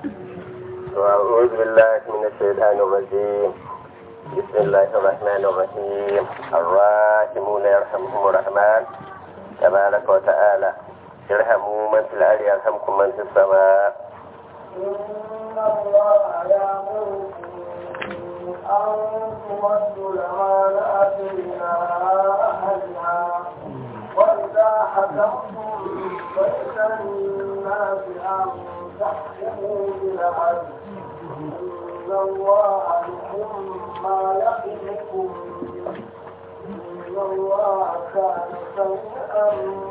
وأعوذ بالله من الشيطان الرجيم بسم الله الرحمن الرحيم الراحمون يرحمهم الرحمن تبارك وتعالى ارحموا من في الأرض يرحمكم من في السماء إن الله يأمركم أن تؤدوا الأمانات إلى أهلها وإذا حكمتم بين الناس أن تحكموا بالعدل إن الله يحب ما يحبكم إن الله كان سميعا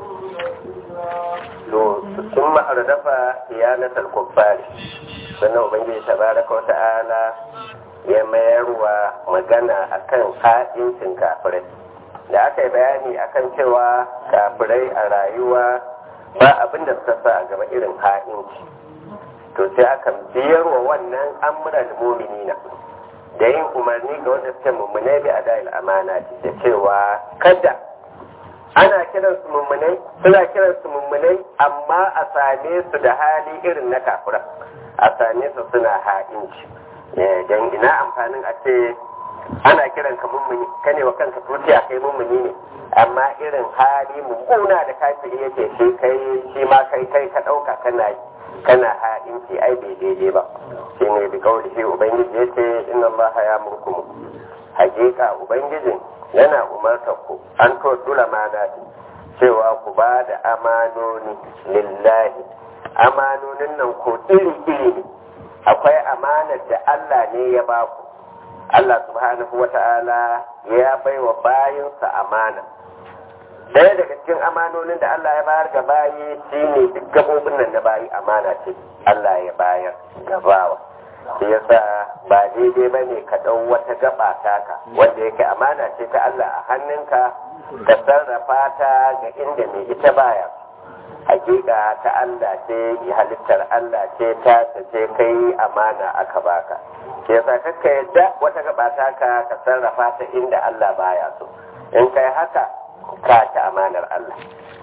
بصيرا ثم أردف خيانة الكفار sannan ubangiji tabaraka wata'ala ya mayarwa magana akan ha'incin kafirai da aka yi bayani akan cewa kafirai a rayuwa ba abin da suka sa a gaba irin ha'inci to sai aka biyarwa wannan amuran muminina da yin umarni ga wanda suke mummunai bi a da'il amana da cewa kada ana kiran su mummunai suna kiran su mummunai amma a same su da hali irin na kafira a same su suna ha'inci don ina amfanin a ce ana kiran ka mummuni ka ne wa kanka tutiya kai mummuni ne amma irin hali mummuna da kafiri yake shi kai shi ma kai kai ka ɗauka kana yi kana ha'inci ai bai daidai ba shi ne da kawai shi ubangiji ya ce inna allaha ya murkumu hakika ubangijin yana umartar ku an to dula mana cewa ku ba da amanoni lillahi amanonin nan ko iri iri ne akwai amanar da Allah ne ya ba ku Allah subhanahu wa ta'ala ya bai wa bayinsa amana ɗaya daga cikin amanonin da Allah ya bayar ga bayi shine duk gabobin nan na bayi amana ce Allah ya bayar gabawa shi yasa ba daidai ba ne ka ɗau wata gaba taka wanda yake amana ce ta Allah a hannunka ka sarrafa ta ga inda mai ita baya hakika ta Allah ce halittar Allah ce ta ce kai amana aka baka shi yasa kakka yadda wata gaba taka ka sarrafa ta inda Allah baya so in kai haka ka ta amanar Allah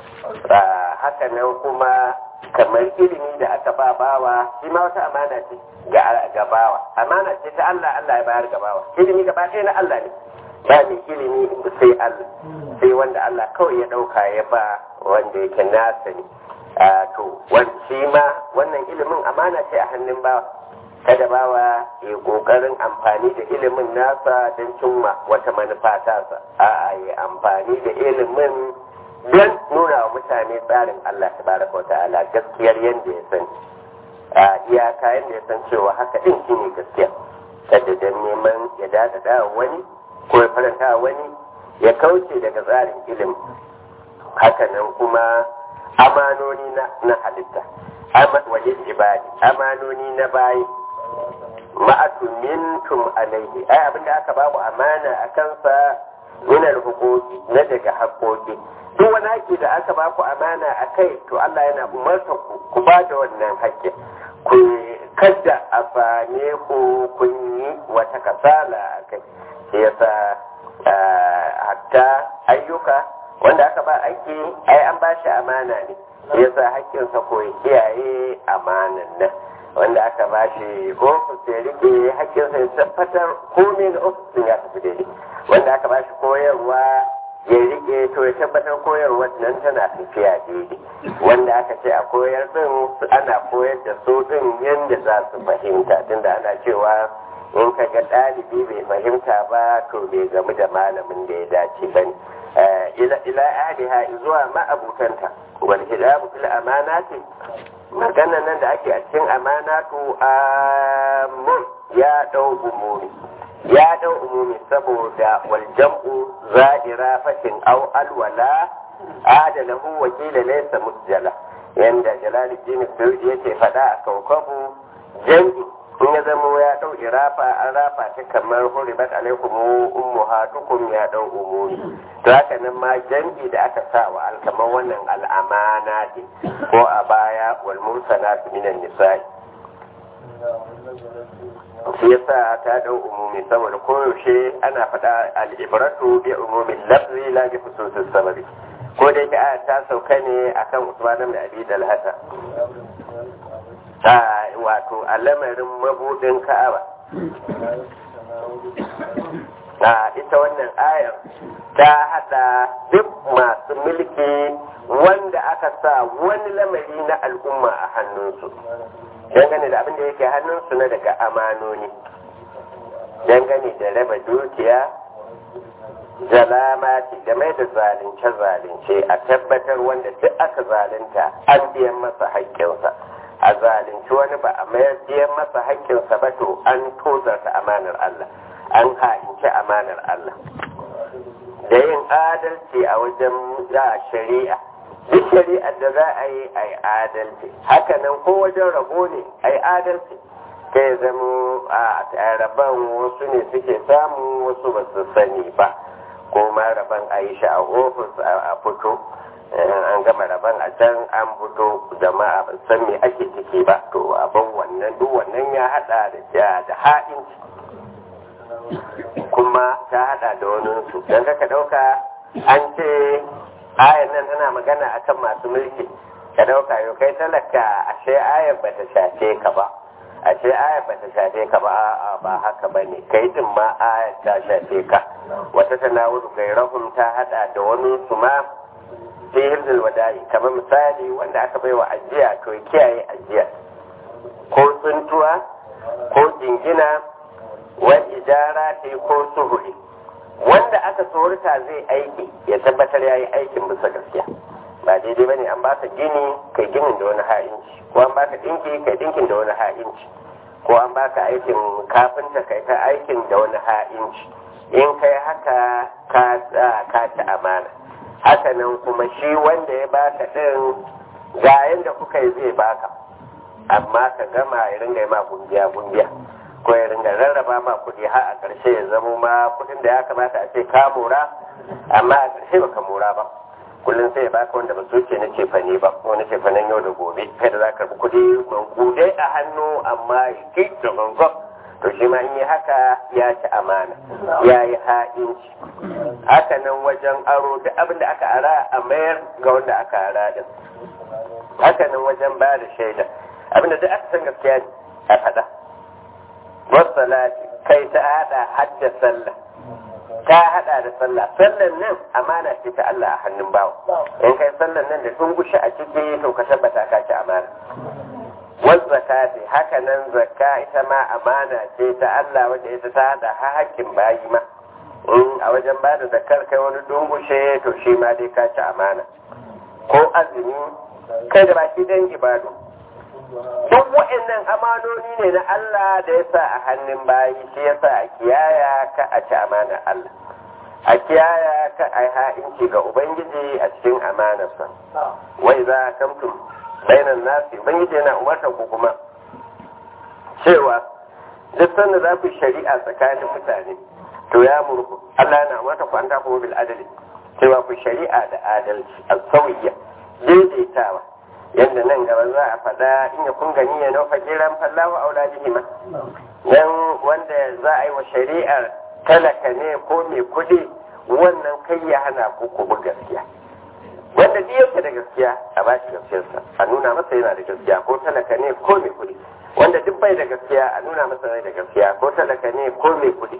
haka nan kuma kamar ilimi da aka ba bawa shi ma wata amana ce ga bawa amana ce ta Allah Allah ya bayar ga bawa ilimi gaba ɗaya na Allah ne ba mai ilimi sai Allah sai wanda Allah kawai ya ɗauka ya ba wanda yake nasa ne to shi ma wannan ilimin amana ce a hannun bawa kada bawa ya ƙoƙarin amfani da ilimin nasa don cimma wata manufa tasa a'a ya amfani da ilimin don nuna wa mutane tsarin Allah tabaraka wa ta'ala gaskiyar yadda ya sani a iyaka yadda ya san cewa haka din shi ne gaskiya kada don neman ya dada wani ko ya faranta wani ya kauce daga tsarin ilimi haka nan kuma amanoni na halitta wajen ibadi amanoni na bayi ma'atumintum alaihi ai abinda aka babu amana a kansa minar hukoki na daga haƙoƙi duk wani haƙƙi da aka ba ku amana a kai to Allah yana umarta ku ku ba da wannan haƙƙin ku kadda a same ku kun yi wata kasala a kai shi yasa hatta ayyuka wanda aka ba aiki ai an ba shi amana ne shi yasa haƙƙinsa ko ya kiyaye amanan nan wanda aka ba shi ofis ya rike haƙƙinsa ya tabbatar komai na ofisin ya tafi daidai wanda aka ba shi koyarwa ya rike to ya tabbatar koyarwar nan tana tafiya daidai wanda aka ce a koyar din ana koyar da su din yadda za su fahimta tunda ana cewa in ka ga ɗalibi bai fahimta ba to bai gamu da malamin da ya dace ba ne ila ahliha zuwa ma'abutanta wal hidabu fil amanati magana nan da ake a cikin amanatu amun ya dau umuri ya dau umumi saboda wal jam'u za'ira fatin aw alwala adalahu wa qila laysa musjala yanda jalaluddin suyuti yake fada a kaukabu jam'i in ya zama ya dau irafa an rafa ta kamar huribat alaikum ummahatukum ya dau umuri to haka nan ma jam'i da aka sa wa alkamar wannan al'amana ko a baya wal mursalatu minan nisa'i shi yasa ta dau umumi saboda koyaushe ana faɗa al'ibratu bi umumin lafzi la bi khususis sababi ko da yake ta sauka ne akan Usman ibn Abi Dalhata wato a lamarin mabudin ka'aba a ita wannan ayar ta hada duk masu mulki wanda aka sa wani lamari na al'umma a hannunsu dangane da abin da yake hannunsu na daga amanoni dangane da raba dukiya zalamati game da zalunce-zalunce a tabbatar wanda duk aka zalunta an biyan masa haƙƙinsa a zalunci wani ba a mayar biyan masa haƙƙinsa ba to an tozarta amanar Allah an ha'inci amanar Allah da yin adalci a wajen za shari'a duk shari'ar da za a yi a yi adalci hakanan ko wajen rabo ne a yi adalci kai zamo a rabon wasu ne suke samu wasu ba su sani ba ko ma rabon a yi shi a ofis a fito an gama rabon a can an fito jama'a ba san me ake ciki ba to abin wannan duk wannan ya hada da da ha'inci kuma ta hada da wani su don ka dauka an ce ayan nan tana magana akan masu mulki ka dauka yau kai talaka ashe ayar ba ta shafe ka ba ashe ayar ba ta shafe ka ba a'a ba haka ba ne kai din ma ayar ta shafe ka wata tanawuru gairahum ta hada da wani su ma fi hirzul wada'i kamar misali wanda aka bai wa ajiya to kiyaye ajiya ko tsuntuwa ko jingina wa ijara ko suhuri wanda aka tsorata zai aiki ya tabbatar ya yi aikin bisa gaskiya ba daidai ba ne an baka gini kai ginin da wani ha'inci ko an baka dinki kai dinkin da wani ha'inci ko an baka aikin kafinta kai ta aikin da wani ha'inci in kai haka ka ci amana haka nan kuma shi wanda ya baka din ga yanda kuka yi zai baka amma ka gama ya ringa yi ma gungiya gungiya ko ya ringa rarraba ma kuɗi har a ƙarshe ya zamo ma kuɗin da ya kamata a ce ka mora amma a ƙarshe baka mora ba kullum sai ya baka wanda ba su ce na cefane ba wani cefanen yau da gobe kai da za ka karɓi kuɗi gudai a hannu amma ya ki da gangan to shi ma in yi haka ya ci amana ya yi ha'inci haka nan wajen aro duk abin da aka ara a mayar ga wanda aka ara din haka nan wajen ba da shaida abinda duk aka san gaskiya ne a faɗa wasalati kai ta hada hadda sallah ta hada da sallah sallan nan amana ce ta Allah a hannun bawa in kai sallan nan da tungushi a ciki to ka tabbata ka ci amana wal zakati haka nan zakka ita ma amana ce ta Allah wanda ita ta hada hakkin bayi ma in a wajen ba da zakkar kai wani dungushe to shi ma dai ka ci amana ko azumi kai da baki dan ibadu duk wa'annan amanoni ne na Allah da ya sa a hannun bayi shi ya sa a kiyaya ka a ci amanar Allah a kiyaya ka a ha'inci ga Ubangiji a cikin amanarsa wai za a kamtum bainan nasi Ubangiji yana umartar ku kuma cewa duk sanda za ku shari'a tsakanin mutane to ya murku Allah yana umartar ku an ta kuma bil adali cewa ku shari'a da adalci a sauyiya daidaitawa yadda nan gaba za a faɗa in ya kun gani ya nufa jiran fallawa aula bihima dan wanda za a yi wa shari'ar talaka ne ko mai kuɗi wannan kai ya hana ku ku bi gaskiya wanda duk yake da gaskiya a ba shi gaskiyarsa a nuna masa yana da gaskiya ko talaka ne ko mai kuɗi wanda duk bai da gaskiya a nuna masa bai da gaskiya ko talaka ne ko mai kuɗi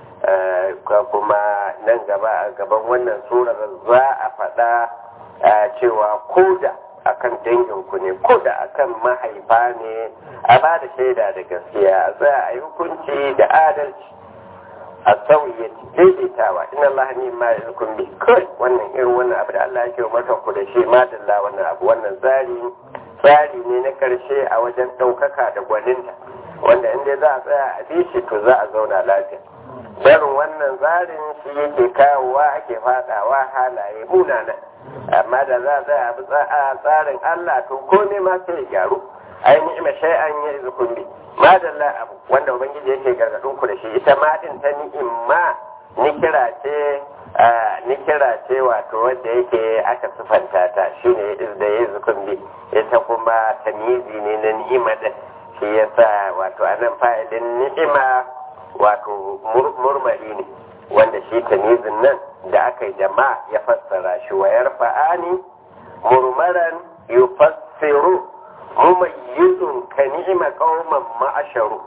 kuma nan gaba a gaban wannan surar za a faɗa cewa ko da akan danginku ne ko da akan mahaifa ne a ba da shaida da gaskiya za a yi hukunci da adalci a sauye daidaitawa in Allah ne ma ya zukun bi kai wannan irin wannan abu da Allah yake umarta ku da shi madalla wannan abu wannan tsari tsari ne na karshe a wajen ɗaukaka da gwaninta wanda inda za a tsaya a bi shi to za a zauna lafiya barin wannan tsarin shi yake kawowa ake fadawa halaye munana amma da za a tsaya a tsarin Allah to ko ne ma sai ya gyaru ai ni'ima shay'an ya izukun bi madalla abu wanda ubangiji yake gargadin ku da shi ita ma din ta ni'imma ni kira ce ni kira ce wato wanda yake aka sifanta ta shine da ya izukun bi ita kuma tamizi ne na ni'ima da shi yasa wato anan fa'ilin ni'ima wato murmari ne wanda shi tamizin nan da aka yi jama'a ya fassara shi wa yarfa'ani murmaran yufassiru mumayyizun ka ni'ima qauman ma'asharu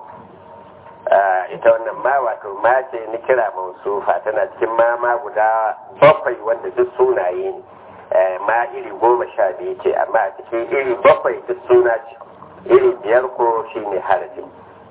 ita wannan ma wato ma ce ni kira mausufa tana cikin ma ma guda bakwai wanda duk sunaye ne ma iri goma sha biyu ce amma a cikin iri bakwai duk suna ce iri biyar ko shine harafin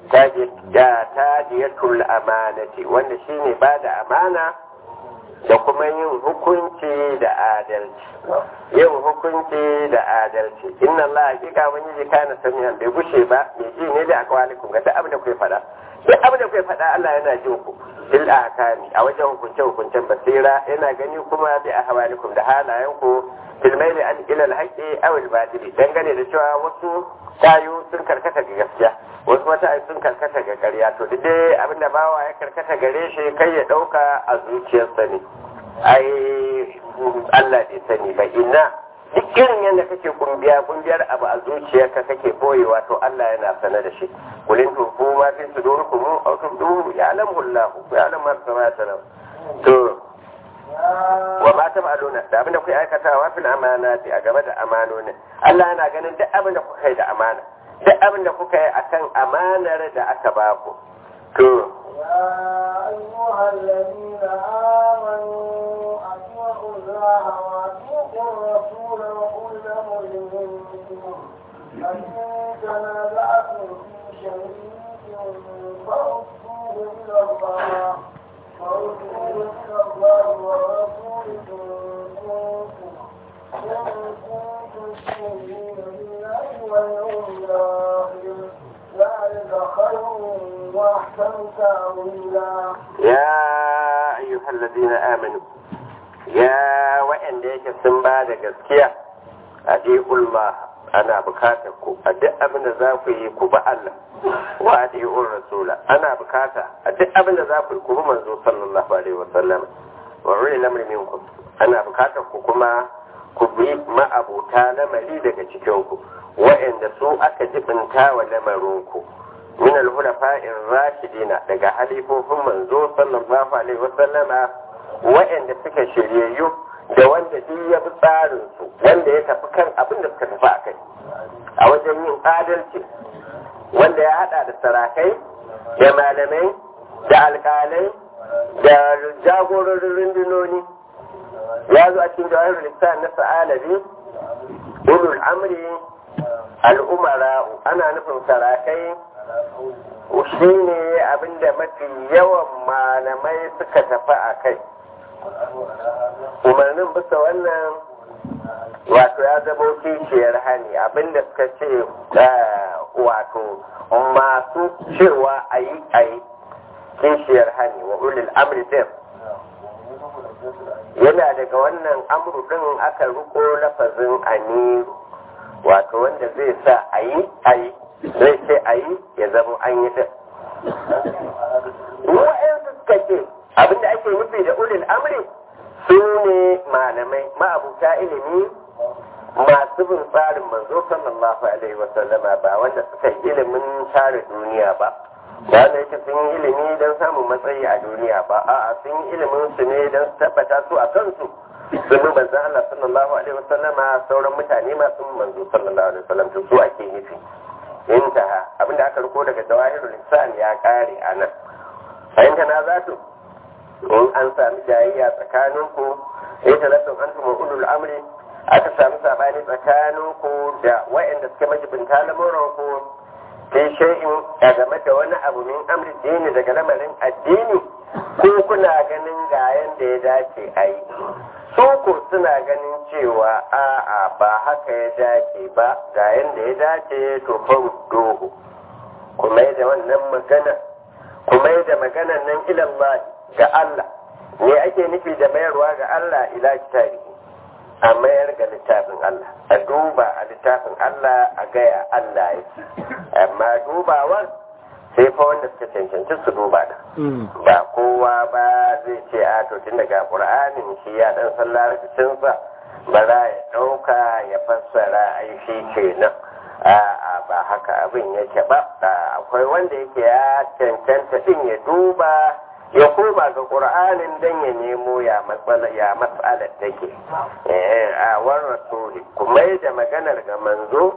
tajiyatul amanati wanda shine ba da amana da kuma yin hukunci da adalci yin hukunci da adalci inna Allah hakika wani ji kana samiyan bai gushe ba mai ji ne da akwalikum ga duk abin da kuke faɗa duk abin da kuke faɗa Allah yana jin ku bil ahkami a wajen hukunce hukuncen basira yana gani kuma bi ahwalikum da halayen ku fil maili an ila al haqqi aw al batili dangane da cewa wasu tayu sun karkata ga gaskiya wasu wata ai sun karkata ga ƙarya to duk dai abin da bawa ya karkata gare shi kai ya ɗauka a zuciyarsa ne ai Allah bai sani ba ina duk irin yadda kake kumbiya kumbiyar abu a zuciyarka kake boyewa to Allah yana sane da shi kulin tufu ma fi sudurkum aw tubduhu ya'lamu Allah ya'lamu ma samata to wa ma taf'aluna da abin da kuke aikatawa fil amanati a game da amanonin Allah yana ganin duk abin da kuka yi da amana duk abin da kuka yi akan amanar da aka ba ku to يا أيها الذين آمنوا أطيعوا الله وأطيعوا الرسول وأولي الأمر منكم فإن تنازعتم في شيء فردوه إلى الله فردوه إلى الله والرسول إن كنتم إن كنتم تؤمنون بالله واليوم الآخر ذلك خير وأحسن تأويلا يا أيها الذين آمنوا يا وإن ديك سنبا da gaskiya أطيعوا الله ana bukatar ku a duk abin da za ku yi ku ba Allah wa adi'ur rasula ana bukata a duk abin da za ku yi ku bi manzo sallallahu alaihi wasallam wa ulil amri minkum ana bukatar ku kuma ku bi ma'abuta lamari daga cikin ku wa'anda su aka jibinta wa lamarin ku min al-hulafa'ir rashidina daga halifofin manzo sallallahu alaihi wasallama wa'anda suka shiryayyu da wanda duk ya bi tsarin su wanda ya tafi kan abin da suka tafi a kai a wajen yin adalci wanda ya hada da sarakai da malamai da alkalai da jagororin rundunoni ya zo a cikin jawahirul lissan na sa'alabi ulul amri al'umara'u ana nufin sarakai shi ne abinda mafi yawan malamai suka tafi a kai umarnin bisa wannan wato ya zama kishiyar hani abinda suka ce wato masu cewa a yi a yi kishiyar hani wa ulil amri din yana daga wannan amru din aka riko lafazin amiru wato wanda zai sa a yi a yi zai ce a yi ya zama an yi din wa'yansu suka ce abinda ake nufi da ulil amri su ne malamai ma'abuta ilimi masu bin tsarin manzo sallallahu alaihi wasallama ba wanda suka yi ilimin tare duniya ba ba wanda yake sun yi ilimi don samun matsayi a duniya ba a'a sun yi ilimin su ne don su tabbata su a kansu sun bi manzon Allah sallallahu alaihi wasallama sauran mutane masu manzo sallallahu alaihi wasallam to su ake nufi intaha abinda aka riko daga jawahirul lisan ya kare a nan fahimta na zato in an sami jayayya tsakaninku ya talattun an tuma ulul amri aka sami sabani tsakaninku da wa'anda suke majibinta lamuranku fi shay'in a game da wani abu min amri dini daga lamarin addini ko kuna ganin ga yanda ya dace a yi su ko suna ganin cewa a'a ba haka ya dace ba ga yanda ya dace to faruddohu kuma da wannan magana kuma da maganan nan ilallah ga Allah me ake nufi da mayarwa ga Allah ila kitabi a mayar ga littafin Allah a duba a littafin Allah a gaya Allah yake amma dubawar sai fa wanda suka cancanci su duba da ba kowa ba zai ce a to tun daga Qur'anin shi ya dan san larabcin sa ba za ya dauka ya fassara ai shi kenan a'a ba haka abin yake ba akwai wanda yake ya cancanta din ya duba ya koma ga ƙur'anin don ya nemo ya matsala ya matsalar take a war rasuli kuma da maganar ga manzo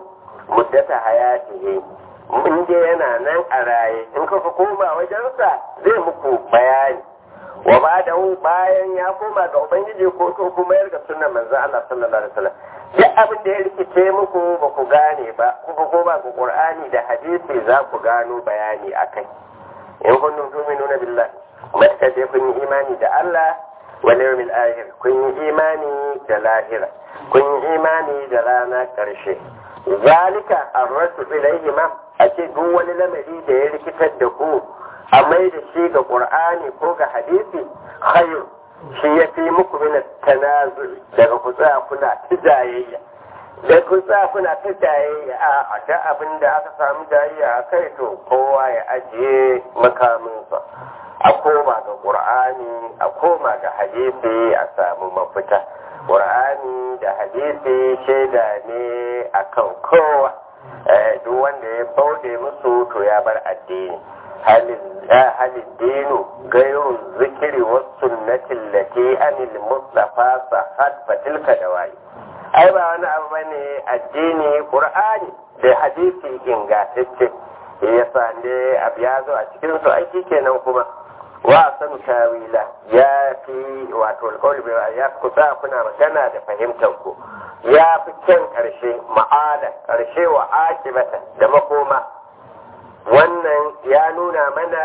muddata hayatihi in dai yana nan a raye in ka koma wajensa zai muku bayani wa ba da bayan ya koma ga ubangiji ko to kuma yarda sunan manzo Allah sallallahu alaihi wasallam duk abin da ya rikice muku ba ku gane ba kuka koma ga qur'ani da hadisi za ku gano bayani akai in kuntum tu'minuna billahi matka je kun yi imani da Allah wal yawmil akhir kun yi imani da lahira kun yi imani da rana karshe zalika arrasu ilayhi ma a ce duk wani lamari da ya rikitar da ku a mai da shi ga qur'ani ko ga hadisi khayr shi ya fi muku min tanazu daga ku tsaya kuna tijayayya da ku tsaya kuna tijayayya a da abin da aka samu jayayya a kai to kowa ya ajiye makaminsa a koma ga qur'ani a koma ga hadisi a samu mafita qur'ani da hadisi shaida ne akan kowa duk wanda ya bauɗe musu to ya bar addini halin dinu gairu zikiri wasu sunnatin lati anil mustafa sahad fatilka da wayi ai ba wani abu bane addini qur'ani da hadisi ingantacce yasa ne abu ya zo a cikin su aiki kenan kuma wa san tawila ya fi wato alƙawli bai ya kusa kuna magana da fahimtar ku ya fi kyan ƙarshe ma'ada ƙarshe wa akibata da makoma wannan ya nuna mana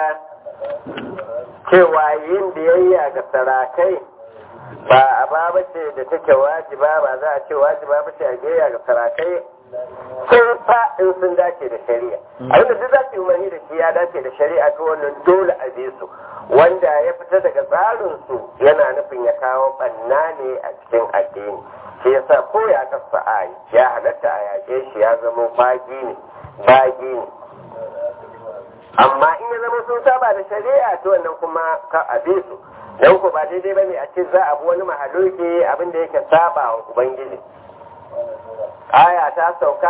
cewa yin biyayya ga sarakai ba a ba bace da take wajiba ba za a ce wajiba bace a biyayya ga sarakai sai fa in sun dace da shari'a abinda duk za su yi umarni da shi ya dace da shari'a to wannan dole a bi su wanda ya fita daga tsarin su yana nufin ya kawo banna ne a cikin addini shi yasa ko ya kasa a ya halatta a yaƙe shi ya zama bagi ne bagi ne amma in ya zama sun saba da shari'a to wannan kuma ka a bi su dan ku ba daidai bane a ce za a bi wani mahaluki abin da yake saba wa ubangiji aya ta sauka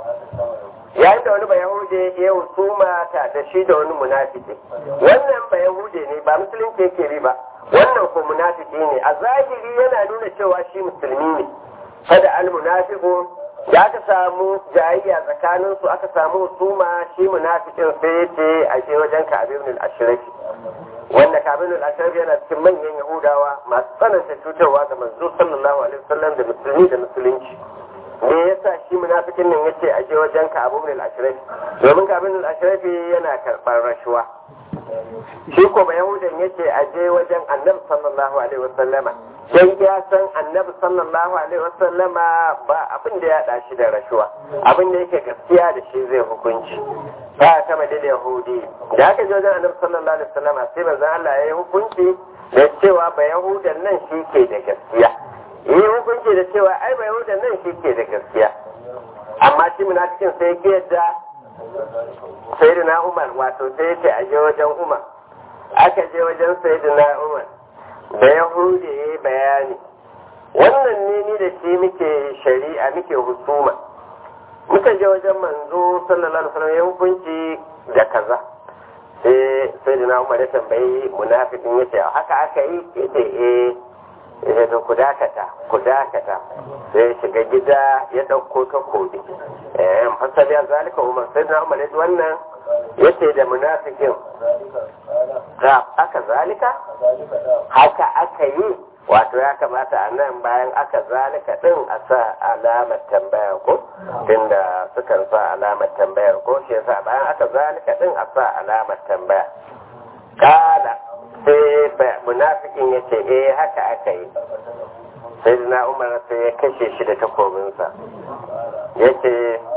yayin da wani ba yahude ya husuma ta da shi da wani munafiki wannan ba yahude ne ba musulunci yake bi ba wannan ko munafiki ne a zahiri yana nuna cewa shi musulmi ne kada al munafiqu da aka samu jayayya tsakanin su aka samu husuma shi munafikin sai ya ce a je wajen kabin al-ashraf wanda kabin al-ashraf yana cikin manyan yahudawa masu tsananta cutarwa ga manzo sallallahu alaihi wasallam da musulmi da musulunci me yasa shi munafikin nan yace a je wajen ka abu min al-ashraf domin ka abin al-ashraf yana karɓar rashuwa shi ko ba yahudan yace a je wajen annabi sallallahu alaihi wasallama dan ya san annabi sallallahu alaihi wasallama ba abin da ya da shi da rashuwa abin da yake gaskiya da shi zai hukunci ba ta madal yahudi da aka je wajen annabi sallallahu alaihi wasallama sai manzo Allah ya yi hukunci da cewa ba yahudan nan shi ke da gaskiya yi hukunci da cewa ai bai wuce nan shi ke da gaskiya amma shi munafikin sai ke yadda sayyidina umar wato sai ce a je wajen umar aka je wajen sayyidina umar da yahudi ya yi bayani wannan ne ni da shi muke shari'a muke husuma muka je wajen manzo sallallahu alaihi wasallam ya hukunci da kaza sai sayyidina umar ya tambayi munafikin yace haka aka yi yace eh ya to ku dakata ku dakata sai ya shiga gida ya ɗauko takobi eh fasali ya zalika umar sai na umar yadda wannan yace da munafikin ga aka zalika haka aka yi wato ya kamata a nan bayan aka zalika din a sa alamar tambaya ko tunda sukan sa alamar tambayar ko shi yasa bayan aka zalika din a sa alamar tambaya kala sai munafikin ya ce eh haka aka yi sai na umar sai ya kashe shi da takobinsa ya ce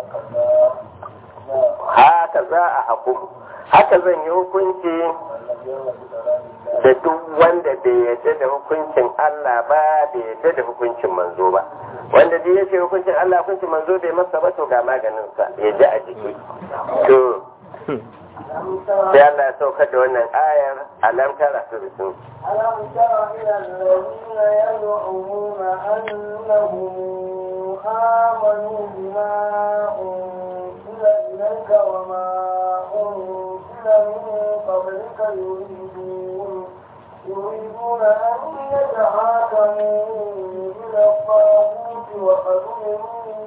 haka za a hakumu haka zan yi hukunci da duk wanda bai yadda da hukuncin Allah ba bai yadda da hukuncin manzo ba wanda duk ya ce hukuncin Allah hukuncin manzo bai masa ba to ga maganinsa ya ji a jiki to sai Allah ya saukar da wannan ayar alam tara su bisu ألم تر إلى الذين يزعمون أنهم آمنوا بما أنزل إليك وما أنزل من قبلك يريدون يريدون أن يتحاكموا إلى الطاغوت وقد أمروا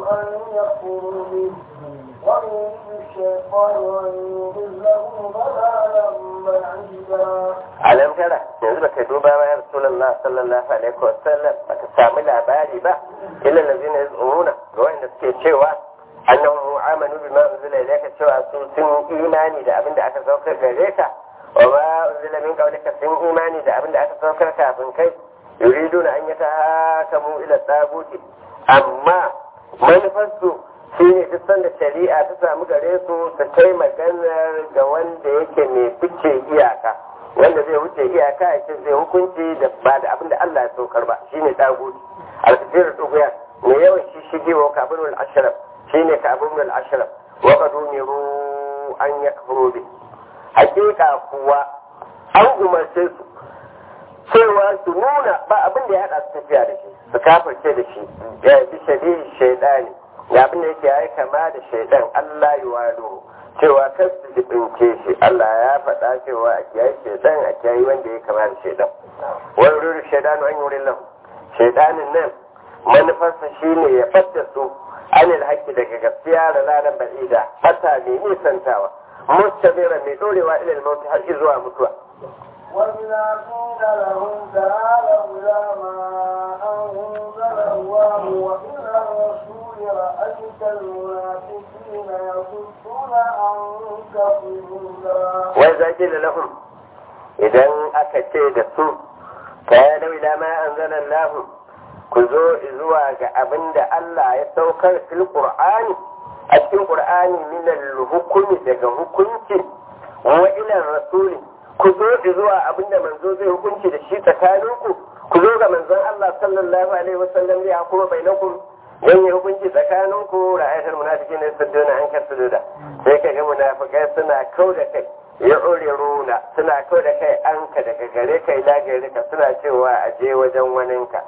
أن يكفروا به ويريد الشيطان أن يضلهم ضلالا بعيدا alam tara yanzu baka duba ba ya rasulullah sallallahu alaihi wa sallam baka samu labari ba illa allazina yaz'umuna ga wanda suke cewa annahum amanu bima unzila ilayka cewa su sun imani da abin da aka saukar gare ka wa ma unzila min qablika sun imani da abin da aka saukar kafin kai yuriduna an yatahakamu ila taguti amma manufarsu shine duk sanda shari'a ta samu gare su su kai maganar ga wanda yake mai fice iyaka wanda zai wuce iyaka ya ce zai hukunci da ba da abin da Allah ya saukar ba shine taguti al-kafir duguya ne yawan shi shige wa kabirul ashraf shine kabirul ashraf wa qad umiru an yakfuru bi hakika kuwa an umarce su cewa su nuna ba abin da ya hada su tafiya da shi su kafirce da shi ya bi shadi shaidani ya abin da yake yayi kama da shaidan Allah ya walo cewa kar su jibince shi Allah ya faɗa cewa a kiyaye shaidan a kiyaye wanda ya kama da shaidan wani ruru shaidanu an yi wurin lahu shaidanin nan manufarsa shine ya fadda su anil haƙƙi daga gaskiya da lalan ba'ida fata mai nisantawa mustabira mai dorewa ilal mauti har zuwa mutuwa وإذا قيل لهم تعالوا إلى ما أنزل الله وإلى الرسول رأيت المنافقين يصدون عنك صدودا wai zaki da lahum idan aka ce da su kayanau ila ma anzala Allah ku zo zuwa ga abin da Allah ya saukar fil Qur'ani a cikin Qur'ani min al-hukmi daga hukunci wa ila rasuli ku zo zuwa abin da manzo zai hukunci da shi tsakaninku ku zo ga manzon Allah sallallahu alaihi wasallam zai hukuma bainakum dan yi hukunci tsakaninku ra'ayatul munafiqin yasudduna an kasuda sai kaga munafikai suna kau da kai ya runa suna kau da kai an ka daga gare ka ila gare ka suna cewa a je wajen waninka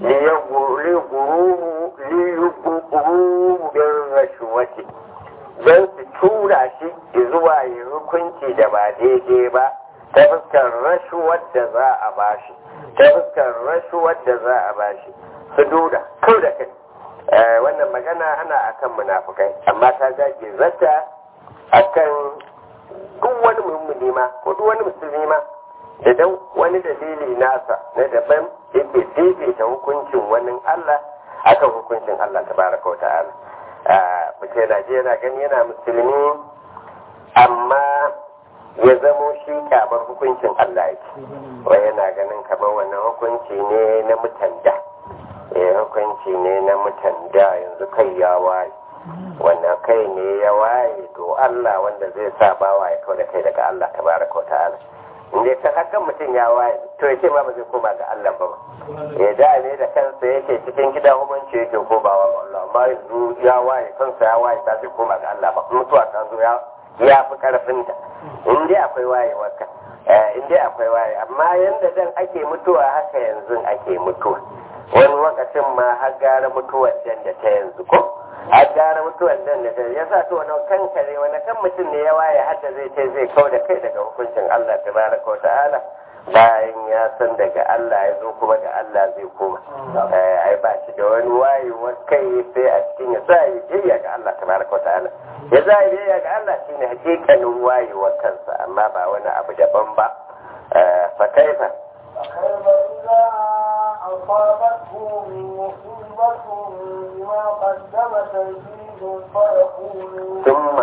liyuguru bin rashuwati don su tura shi zuwa yi hukunci da ba daidai ba ta fuskar rashuwar da za a bashi ta fuskar rashuwar da za a bashi su duda kau da kai wannan magana ana akan munafukai amma ta dage zata akan duk wani mummuni ma ko duk wani musulmi ma da dan wani dalili nasa na daban yake fifita hukuncin wani Allah akan hukuncin Allah tabaraka wa ta'ala mutum Najeriya gani yana musulmi amma ya zamo shi kyamar hukuncin Allah yake wai yana ganin kamar wannan hukunci ne na mutanda eh hukunci ne na mutanda yanzu kai ya waye wannan kai ne ya waye to Allah wanda zai sa bawa ya kawo da kai daga Allah tabaraka wa ta'ala inda ta hakan mutum ya waye to ya ce ma ba zai koma ga Allah ba ya da ne da kansa yake cikin gidan hukunci yake komawa ga Allah amma yanzu ya waye kansa ya waye ta zai koma ga Allah ba mutuwa ta zo ya ya fi karfinta in dai akwai wayewar ka in dai akwai waye amma yanda dan ake mutuwa haka yanzu ake mutuwa wani lokacin ma har gara mutuwar dan da ta yanzu ko har gara mutuwar dan da ta ya sa to wani kan kare wani kan mutum ne ya waye hadda zai ce zai kau da kai daga hukuncin Allah tabaraka wa ta'ala bayan ya san daga Allah ya zo kuma ga Allah zai koma ai ba shi da wani wayewar kai sai a cikin ya sa ya jiya ga Allah tabaraka wa ta'ala ya za ya jiya ga Allah shine hakikanin wayewar kansa amma ba wani abu daban ba fa kaifa فكيف إذا أصابتهم مصيبة بما قدمت أيديهم فيقولوا ثم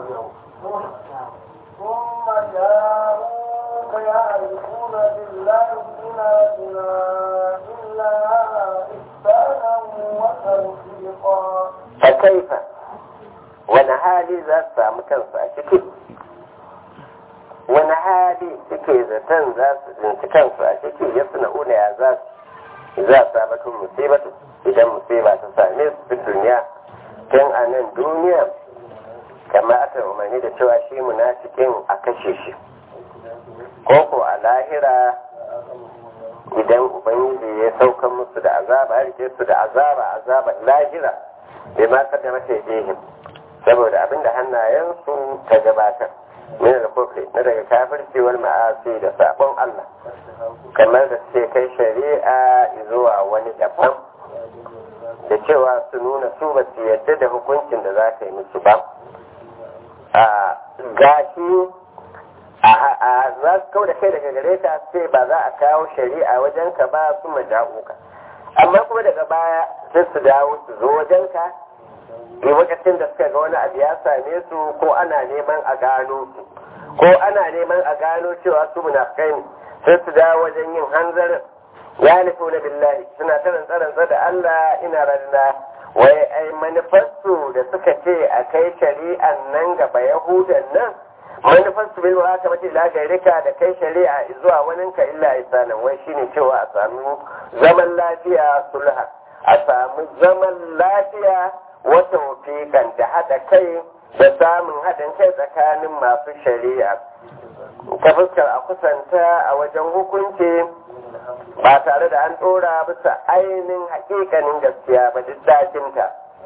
ثم جاءوك يعرفون بالله إننا إلا إحسانا وتوفيقا فكيف wani hali za su samu kansu a ciki wani hali suke zaton za su tsinci kansu a ciki ya suna una ya za su za su sabatun musibatu idan musiba ta same su fi duniya tun a nan duniya kama aka umarni da cewa shi munafikin a kashe shi ko ko a lahira idan ubangiji ya sauka musu da azaba ya rike su da azaba azaban lahira bai ma kada mata jihim saboda abinda hannayensu ta gabatar min al-kufri na daga kafirci wal ma'asi da sabon Allah kamar da suke kai shari'a zuwa wani daban da cewa su nuna su ba su yadda da hukuncin da za ka yi musu ba a gashi a za su kawo da kai daga gare ka sai ba za a kawo shari'a wajen ka ba su maja'uka amma kuma daga baya sai su dawo su zo wajen ka yi lokacin da suka ga wani abu ya same su ko ana neman a gano su ko ana neman a gano cewa su munafikai ne sai su dawo wajen yin hanzarin ya nufi na billahi suna ta rantsarantsa da Allah ina ranna wai ai manufarsu da suka ce a kai shari'an nan gaba yahudan nan manufarsu bil haka mace la gairika da kai shari'a zuwa wani ka illa isanan wai shine cewa a samu zaman lafiya sulha a samu zaman lafiya wata wafiƙan da haɗa kai da samun haɗin kai tsakanin masu shari'a ta fuskar a kusanta a wajen hukunci ba tare da an ɗora bisa ainihin haƙiƙanin gaskiya ba duk dakinta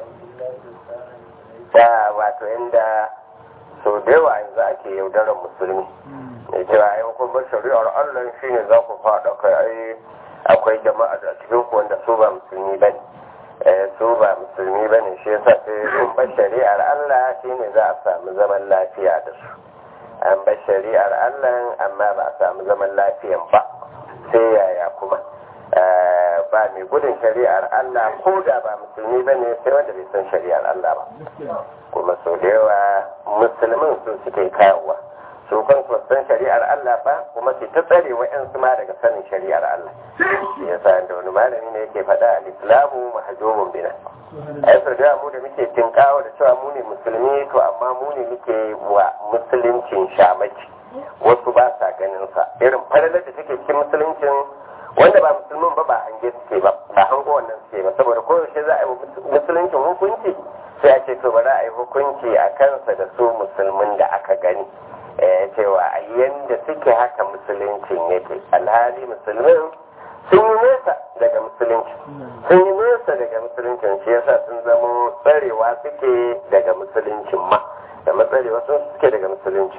da wato inda sau da yawa yanzu ake yaudarar musulmi da cewa ai hukumar shari'ar allah shine za ku faɗa kai ai akwai jama'a da cikin ku wanda su ba musulmi ba ne su ba musulmi ba ne shi yasa sai sun bar shari'ar allah shine za a samu zaman lafiya da su an bar shari'ar allah amma ba a samu zaman lafiyan ba sai yaya kuma ba mai gudun shari'ar Allah ko da ba musulmi ba ne sai wanda bai san shari'ar Allah ba kuma sau da yawa musulmin su suke kawowa su kan su san shari'ar Allah ba kuma su ta tsare wa'yansu ma daga sanin shari'ar Allah shi yasa da wani malami ne yake faɗa al-islamu mahjubun bina ai sau da mu da muke tinkawa da cewa mu ne musulmi to amma mu ne muke wa musuluncin shamaki wasu ba sa ganin sa irin falalar da take cikin musuluncin wanda ba musulmin ba ba hange suke ba ba hango wannan suke ba saboda koyaushe za a yi musuluncin hukunci sai a ce to bari a yi hukunci a kansa da su musulmin da aka gani cewa a yanda suke haka musuluncin yake alhali musulmin sun yi nesa daga musulunci sun yi nesa daga musuluncin shi yasa sun zamo tsarewa suke daga musuluncin ma da matsarewa sun suke daga musulunci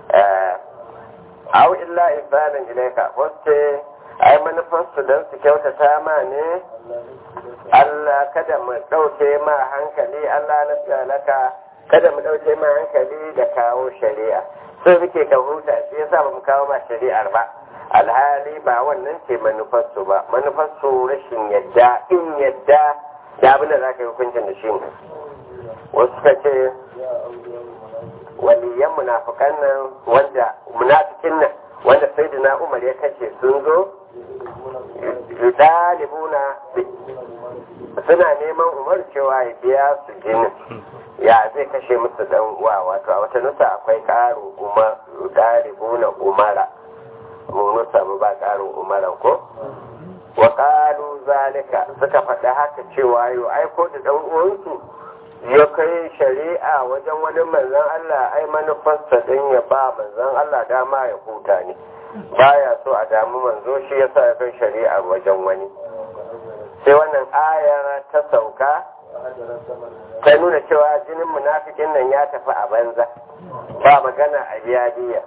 au illa ihsanin ilaika wacce ai manufarsu don su kyautata ma ne Allah kada mu ɗauke ma hankali Allah na tsalaka kada mu ɗauke ma hankali da kawo shari'a sai muke ka huta shi yasa ba mu kawo ma shari'ar ba alhali ba wannan ce manufarsu ba manufarsu rashin yadda in yadda da abin da za ka yi hukuncin da shi ne wasu suka ce waliyan munafukan nan wanda munafikin nan wanda sayyidina umar ya kashe sun zo dalibuna suna neman umar cewa ya biya su jinin ya zai kashe musu dan uwa wato a wata nusa akwai karin umar dalibuna umara mu nusa mu ba karin umaran ko wa qalu zalika suka faɗi haka cewa yau aiko da dan uwansu ya kai shari'a wajen wani manzon Allah ai manufarsa din ya ba manzon Allah dama ya huta ne baya so a damu manzo shi yasa ya kai shari'a wajen wani sai wannan ayar ta sauka ta nuna cewa jinin munafikin nan ya tafi a banza ba magana a biya biya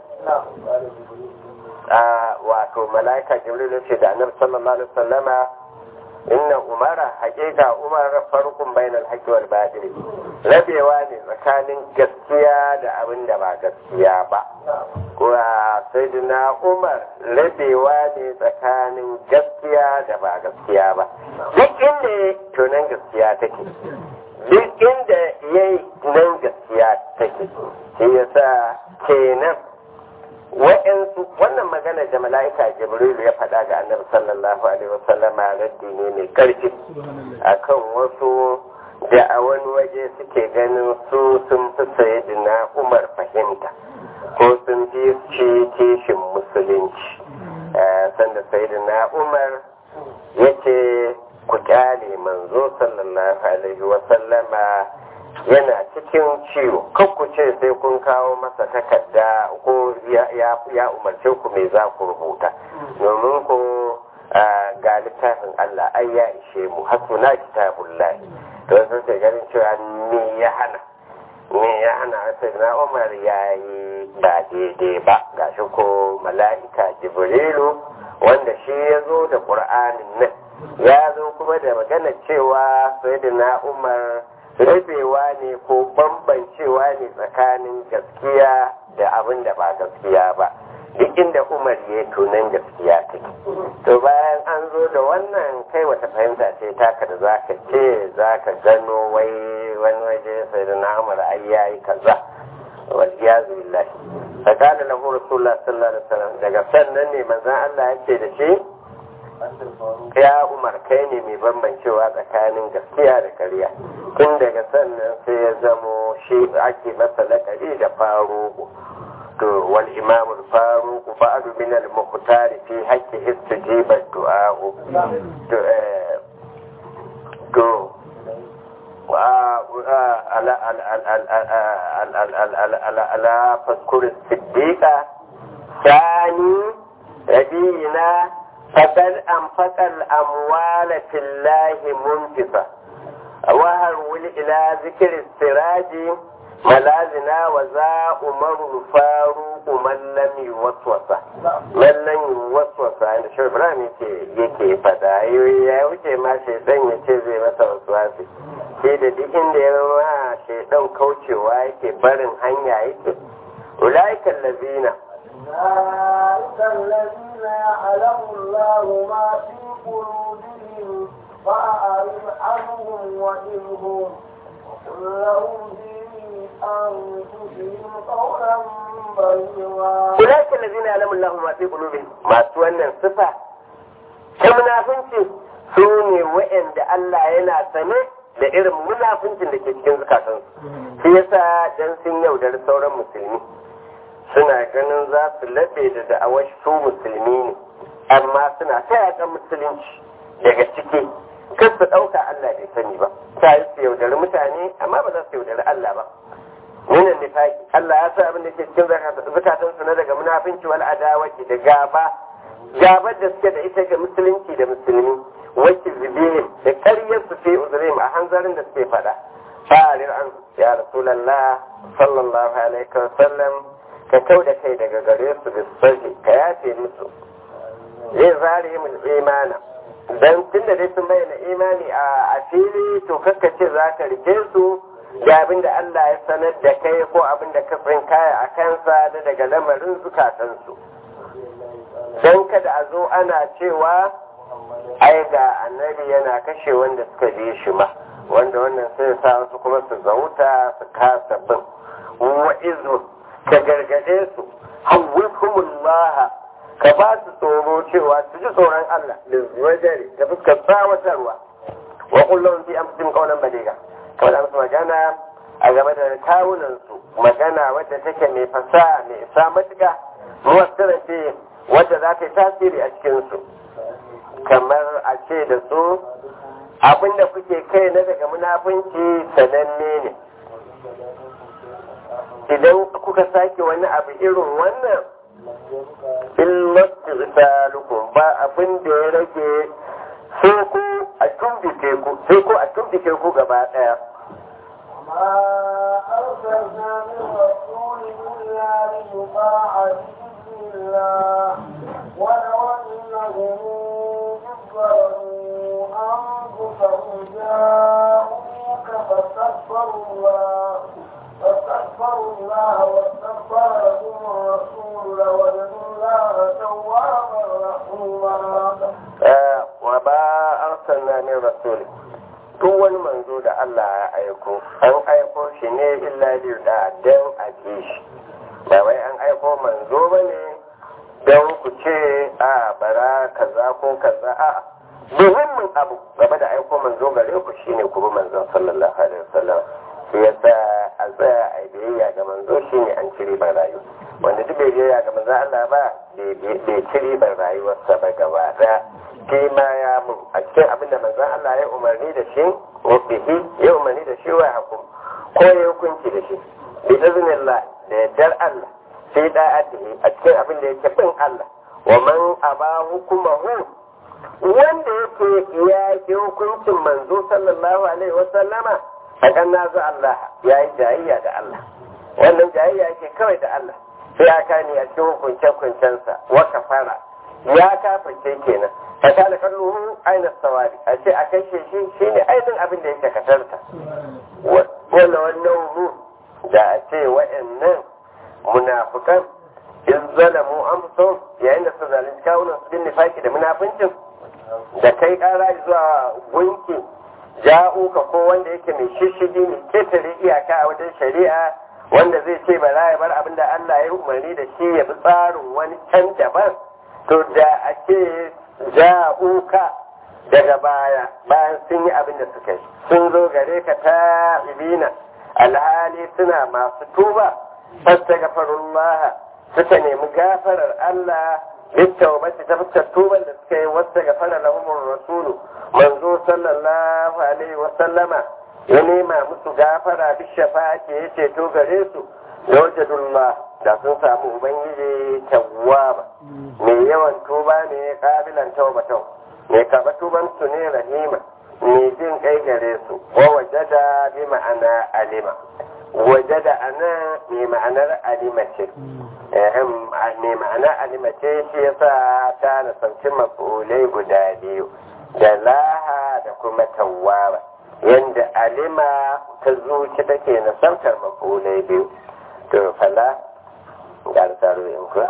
wato mala'ika jibril ce da annabi sallallahu alaihi wasallama inna umara hakika umar farkun bainal haqqi wal batil rabewa ne tsakanin gaskiya da abin da ba gaskiya ba kuwa sayyidina umar rabewa ne tsakanin gaskiya da ba gaskiya ba duk inda to nan gaskiya take duk inda yayi nan gaskiya take shi yasa kenan wa'yansu wannan magana da mala'ika jibrilu ya faɗa ga annabi sallallahu alaihi wasallam raddi ne mai ƙarfi akan wasu da a wani waje suke ganin su sun fi sayyidina umar fahimta ko sun fi ci kishin musulunci sanda sayyidina umar ya ce ku kyale manzo sallallahu alaihi wasallama yana cikin ciwo kan ku ce sai kun kawo masa takarda ko ya umarce ku me za ku rubuta domin ku ga littafin Allah ai ya ishe mu hasuna kitabullah to sun ce ganin cewa me ya hana me ya hana sai na Umar ya yi ba daidai ba gashi ko mala'ika Jibrilu wanda shi ya zo da Qur'anin nan ya zo kuma da magana cewa sayyidina umar rufewa ne ko bambancewa ne tsakanin gaskiya da abin da ba gaskiya ba duk inda umar ya tunan gaskiya take to bayan an zo da wannan kai wata fahimta ce taka da zaka ce zaka gano wai wani waje sai da na umar ai yayi kaza wal iyazu billahi fakana lahu rasulullah sallallahu alaihi wasallam daga sannan ne manzon Allah ya ce da shi ya umar kai ne mai bambancewa tsakanin gaskiya da ƙarya tun daga sannan sai ya zamo shi ake masa laƙari da faruku to wal imam al faruq ba'd min al muqtar fi haqqi istijiba du'a to to ala ala fadkur siddiqa ثاني نبينا فقد أنفق الأموال في الله منفقة وهرول إلى ذكر السراج ملازنا وذا عمر الفاروق من لم يوسوس من لم يوسوس عند شو إبراهيم yake yake fada ya wuce ma shaidan ya ce zai masa waswasi sai da duk inda ya ma shaidan kaucewa yake barin hanya yake ulaikan lazina أولئك الذين يعلم الله ما في قلوبهم فأعرض عنهم وإنهم وقل لهم في أنفسهم قولا بليغا أولئك الذين يعلم الله ما في قلوبهم ما سوانا صفة كمنافنتي سوني وإن الله ينا سنه da irin munafincin da ke cikin zukatansu shi yasa dan sun yaudar sauran musulmi suna ganin za su laɓe da da'awar su musulmi ne amma suna ta yaƙan musulunci daga ciki kan su ɗauka Allah bai sani ba ta yi su yaudari mutane amma ba za su yaudari Allah ba minan nifaki Allah ya sa abin da ke cikin zukatansu na daga munafinci wal adawaki da gaba gabar da suke da ita ga musulunci da musulmi wacce zubihim da ƙaryar su fi uzurim a hanzarin da suke faɗa fa'alir an ya rasulallah sallallahu alaihi wa sallam ka kau da kai daga gare su da sarki ka yafe musu zai zare mu imana dan tunda dai sun bayyana imani a fili to kakka ce za ka rike su da abin da Allah ya sanar da kai ko abin da ka kaya a kansa da daga lamarin zukatansu don kada a zo ana cewa ai ga annabi yana kashe wanda suka bi shi ma wanda wannan sai sa wasu kuma su zauta su kasa bin wa'izun ka gargade su hawwifhumullah ka ba su tsoro cewa su ji tsoron Allah da wajari da fuskar tsawatarwa wa kullum fi amsin qawlan baliga kamar musu magana a game da kawunan su magana wadda take mai fasaha mai isa matuka muwassara ce wadda za ta yi tasiri a cikin su kamar a ce da su abinda kuke kai na daga munafunci sananne ne idan kuka sake wani abu irin wannan illatu risalukum ba abin da ya rage sai ku a tumbike ku sai ku a tumbike ku gaba daya وما أرسلنا من رسول إلا ليطاع بإذن الله ولو أنهم إذ ظلموا أنفسهم جاءوك فاستغفروا الله فاستغفروا الله واستغفر لهم الرسول لوجدوا الله توابا رحيما وما أرسلنا من رسول duk wani manzo da Allah ya aiko an aiko shi ne illa biyu da don a ji shi ba wai an aiko manzo ba ne don ku ce a bara kaza ko kaza a muhimmin abu game da aiko manzo gare ku shine ku bi manzon sallallahu alaihi wasallam shi yasa a tsaya a biyayya ga manzo shine an ci ribar rayu wanda duk bai biyayya ga manzon Allah ba bai ci ribar rayuwarsa ba gaba daya shi ma ya mun a cikin abin da manzon Allah ya umarni da shi bihi ya umarni da shi wa hukum ko ya hukunci da shi bi iznillah da yardar Allah sai da'atihi a cikin abin da yake bin Allah wa man aba hukumahu wanda yake ya yi hukuncin manzo sallallahu alaihi wasallama a kan nazu Allah ya yi jayayya da Allah wannan jayayya yake kawai da Allah sai ya kani a cikin hukunce-hukuncensa wa kafara ya kafirce kenan fa kana kalluhu aina sawabi a ce a kashe shi shine ainihin abin da yake katarta wala wannan mu da a ce wa'annan munafikan in zalamu amsum yayin da su zalunci kawunan su bin nifaki da munafincin da kai kara zuwa gunki ja'uka ko wanda yake mai shishigi mai ketare iyaka a wajen shari'a wanda zai ce ba za ya bar abin da Allah ya umarni da shi ya bi tsarin wani can daban to da a ce ja'uka daga baya bayan sun yi abin da suka yi sun zo gare ka ta ibina alhali suna masu tuba fasta gafarullah suka nemi gafarar Allah littawbati ta fuskar tuban da suka yi wasta gafara lahumur rasulu manzo sallallahu alaihi wa sallama ya nema musu gafara bi shafa'ati ya ceto gare su da wajadullah da sun samu ubangiji tawwaba mai yawan tuba ne kabilan tawbatau mai kaba tuban su ne rahima mai jin kai gare su wa wajada bi ma'ana alima wajada ana mai ma'anar alima ce mai ma'ana alima ce shi yasa ta nasanci mafulai guda biyu da laha da kuma tawwaba yanda alima ta zuci take nasantar mafulai biyu to fala ga tsaro in ku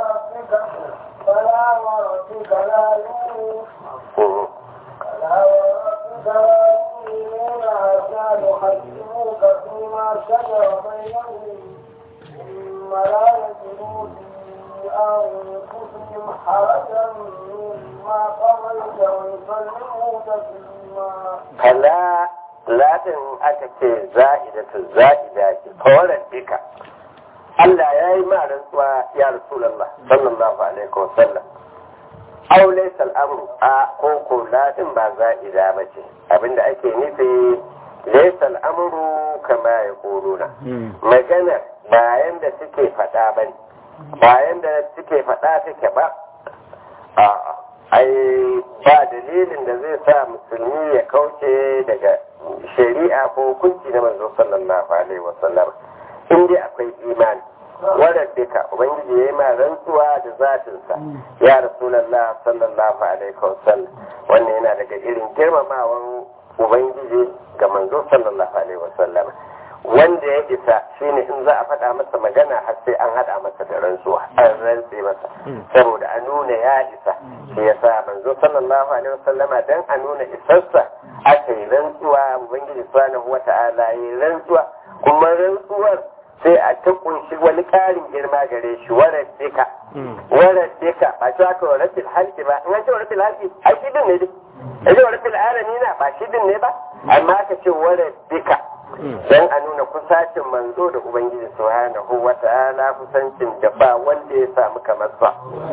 فلا وربك لا يؤمنون فلا وربك لا يؤمنون حتى يحكموك فيما شجر بينهم ثم لا يجدوا في أنفسهم حرجا مما قضيت ويسلموا تسليما fala latin aka ce za'idatu za'ida ce kawarar dika Allah ya yi ma rantsuwa ya Rasulallah sallallahu alaihi wa sallam aw laysa al-amru a ko ko latin ba za'ida ba ce abinda ake nufi laysa al-amru kama yaquluna maganar bayan da suke faɗa bane bayan da suke faɗa take ba a'a ai ba dalilin da zai sa musulmi ya kauce daga shari'a ko hukunci na manzo sallallahu alaihi wasallam in dai akwai imani wadda duka ubangiji ya yi ma rantsuwa da zatinsa ya rasulallah sallallahu alaihi wasallam wannan yana daga irin girmamawan ubangiji ga manzo sallallahu alaihi wasallam wanda ya isa shine in za a faɗa masa magana har sai an haɗa masa da rantsuwa an rantse masa saboda a nuna ya isa shi yasa manzo sallallahu alaihi wasallama dan a nuna isarsa aka yi rantsuwa ubangiji subhanahu wata'ala yi rantsuwa kuma rantsuwar sai a ta kunshi wani ƙarin girma gare shi warar dika warar dika ba shi aka wa rabbil halki ba in an ce wa rabbil halki ai shi din ne dai ya ce wa rabbil alamina ba shi din ne ba amma aka ce warar dika don a nuna kusacin manzo da ubangiji subhanahu wa ta'ala kusancin da ba wanda ya samu kamar sa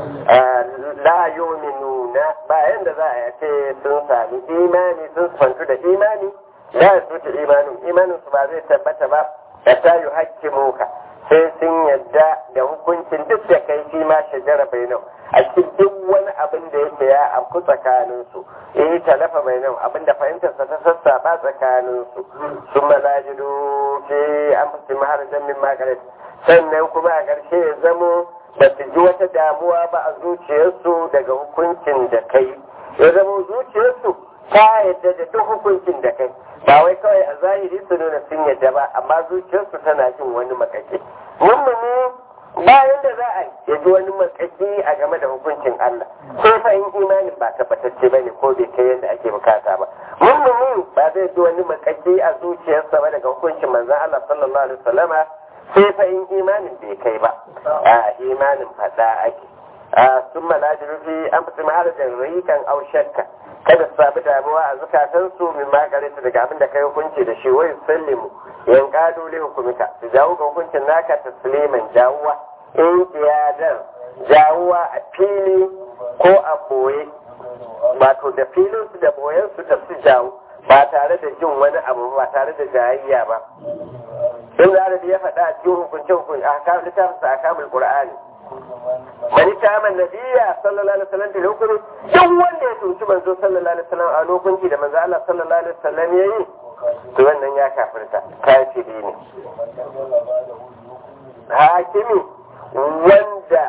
la yu'minuna bayan da za a ce sun sami imani sun fantu da imani la yasutu imanin imanin su ba zai tabbata ba da ta yi hakkimuka sai sun yadda da hukuncin duk da kai shi ma shajara bainau a cikin duk wani abin da yake ya afku tsakanin su eh talafa bainau abin da fahimtar sa ta sassaba tsakanin su sun malajidu fi an fi maharajan min magaret sannan kuma a ƙarshe ya zamo ba su ji wata damuwa ba a zuciyarsu daga hukuncin da kai ya zamo zuciyarsu ta yadda da duk hukuncin da kai ba wai kawai a zahiri su nuna sun yadda ba amma zuciyarsu tana jin wani makake mummuni bayan da za a ya ji wani makaki a game da hukuncin Allah sai fa in imanin ba tabbatacce ba ne ko bai kai yadda ake bukata ba mummuni ba zai ji wani makaki a zuciyarsa ba daga hukuncin manzon Allah sallallahu alaihi wasallama sai fa in imanin bai kai ba a imanin fada ake a sun malajiru fi an fi maharajar rikan au shakka kada su sami damuwa a zukatansu min makarita daga abin da kai hukunci da shi wai sallimu yan kado li hukumika su jawo ga hukuncin naka tasliman jawuwa in kiyadar jawuwa a fili ko a boye wato da filin su da boyen su da su jawo ba tare da jin wani abu ba tare da jayayya ba in da ya faɗa a cikin hukunce hukunci a kamun littafin a kamun qur'ani mani kaman nabiya sallallahu alaihi wasallam da hukumi duk wanda ya tunci manzo sallallahu alaihi wasallam a lokunci da manzo Allah sallallahu alaihi wasallam yayi to wannan ya kafirta kafiri ne hakimi wanda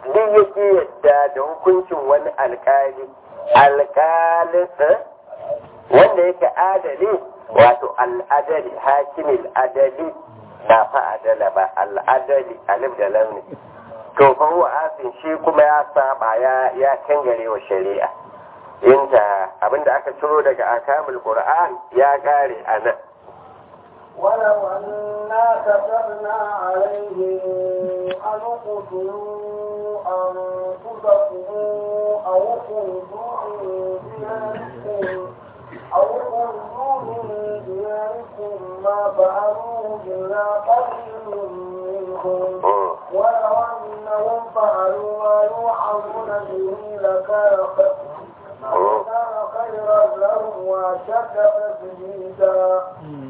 duk yake yadda da hukuncin wani alkali alkalin wanda yake adali wato al'adali hakimin adali ba fa adala ba al'adali alif da launi to fa huwa asin shi kuma ya saba ya ya kangare wa shari'a inda abinda aka ciro daga akamul qur'an ya kare anan ولو أنا كتبنا عليهم أن اقتلوا أنفسكم أو اخرجوا من دياركم أو اخرجوا من دياركم ما فعلوه إلا قليل منهم ولو أنهم فعلوا ما يوعظون به لكان لكان خيرا لهم وأشد تثبيتا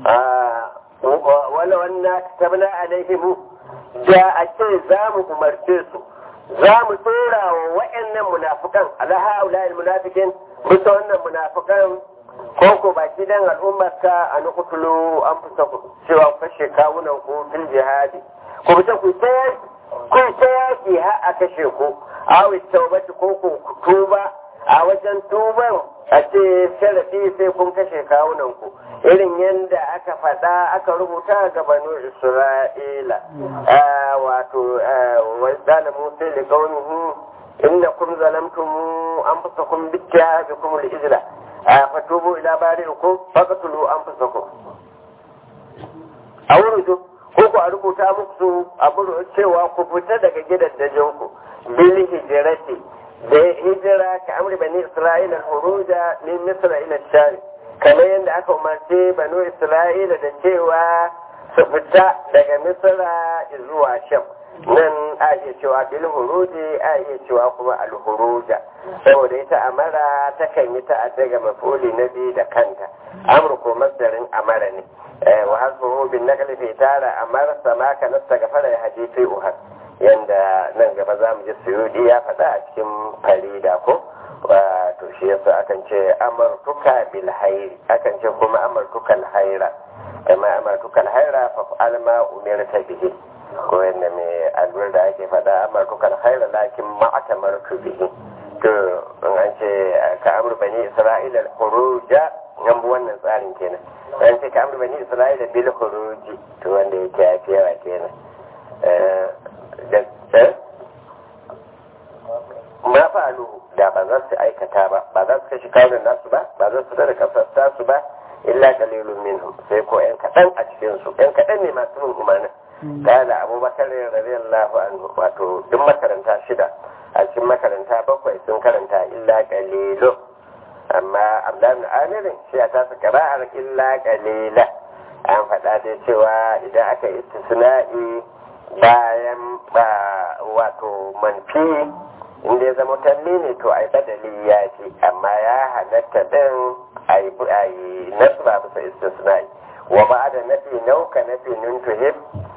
wala wannan tabna alaihimu da a ce za mu umarce su za mu tsora wa wa'annan munafukan alaha ula'il munafikin bisa wannan munafukan ko ko baki dan al'ummar ka a nukutulu an fusa ku cewa kashe kawunan ku fil jihadi ku fita ku ta yaki ku ta yaki har a kashe ku awi taubati ko ku tuba a wajen tuban a ce sharafi sai kun kashe kawunan ku irin yadda aka faɗa aka rubuta ga banu isra'ila wato wadda musa da kaunihi inda kun zalamtum an fusa kun bicciya bi kuma izla fatubu ila bari'ikum faqtulu anfusakum a wurin ko ku a rubuta muku abu cewa ku fita daga gidan dajinku bil hijrati da hijira ka amri bani isra'ila huruja min misra ila shari kamar yadda aka umarce banu isra'ila da cewa su fita daga misra zuwa sham nan a iya cewa bil huruji a iya cewa kuma al huruja saboda ita amara takan yi ta daga mafuli na biyu da kanta amur ko masdarin amara ne wa hasbuhu bin naqli fi tara amara sama ka nasta gafara ya haji fi uhad yanda nan gaba za mu ji suyudi ya faɗa a cikin farida ko to shi yasa akan ce amartuka bil hairi akan ce kuma amartuka al haira amma amartuka al haira fa fa'al ma umirta bihi ko yanda mai alwar da ake faɗa amartuka al haira lakin ma atamartu bihi to in an ce ka amur bani isra'ila al khuruja nan bu wannan tsarin kenan an ce ka amur bani isra'ila bil khuruji to wanda yake yafi yawa kenan ma fa'alu da ba za su aikata ba ba za su kashi kawunan nasu ba ba za su da kasar tasu ba illa qalilun minhum sai ko yan kaɗan a cikin su yan kaɗan ne masu bin umarnin kala abubakar radiyallahu anhu wato duk makaranta shida a cikin makaranta bakwai sun karanta illa qalilu amma abdullahi amirin shi a tasa qara'ar illa qalila an faɗa dai cewa idan aka istisna'i bayan ba wato manfi inda ya zama talli ne to ai badali ya ce amma ya halatta din ai ai nasu ba bisa istisnai wa ba da nafi nauka nafi nun tuhib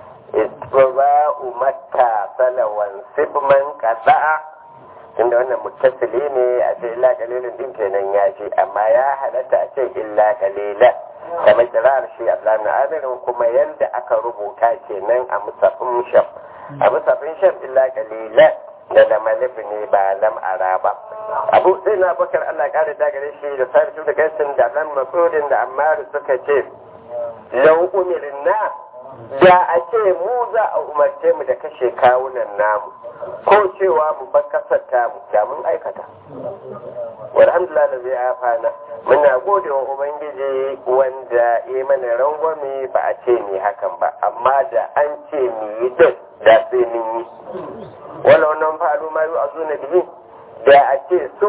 istibba umatta salawan sibman qada'a tunda wannan muttasili ne a ce illa qalilun din kenan ya ce amma ya halatta a ce illa qalilan kamar kirar shi Abdullahi Amirin kuma yanda aka rubuta kenan a musafin sham a musafin sham illa qalilan da da malif ne ba lam ara ba abu sai na bakar Allah kare da gare shi da sarki da gaisin da nan masudin da ammar suka ce lau umirna da a ce mu za a umarce mu da kashe kawunan namu ko cewa mu bar kasar tamu da mun aikata walhamdulillah da zai afana muna gode wa ubangiji wanda ya mana rangwame ba a ce ni hakan ba amma da an ce ni yi din da sai mun yi wala wannan fa'alu ma yu azuna bihi da a ce su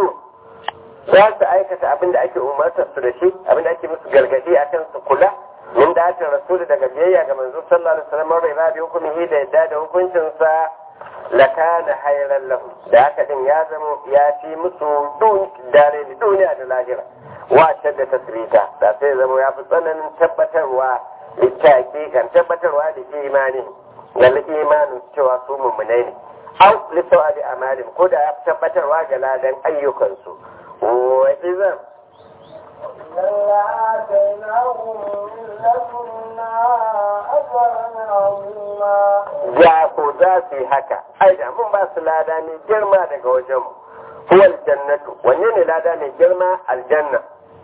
za su aikata abin da ake umartar su da shi abin da ake musu gargadi akan su kula min da ta rasulu daga biyayya ga manzo sallallahu alaihi wasallam rai ba bi hukumihi da yadda da hukuncin sa lakana hayran lahu da haka din ya zama ya fi musu dun dare da duniya da lahira wa shadda tasrita da sai zama ya fi tsananin tabbatarwa littaki kan tabbatarwa da imani ga imanin cewa su mummunai ne au lissawa da amalin ko da ya fi tabbatarwa ga ladan ayyukansu wa izan إلا آتيناهم من لدنا أجرا عظيما ya ko za su yi haka ai da mun ba su lada mai girma daga wajenmu huwal jannatu wanne ne lada mai girma aljanna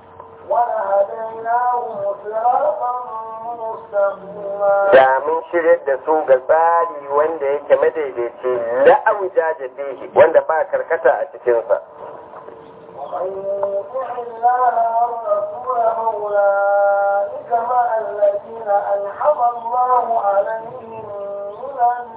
ولهديناهم صراطا مستقيما da mun shirya da su ga tsari wanda yake madaidaici la'auja da fihi wanda ba karkata a cikinsa ومن يطع الله والرسول فأولئك مع الذين أنعم الله عليهم من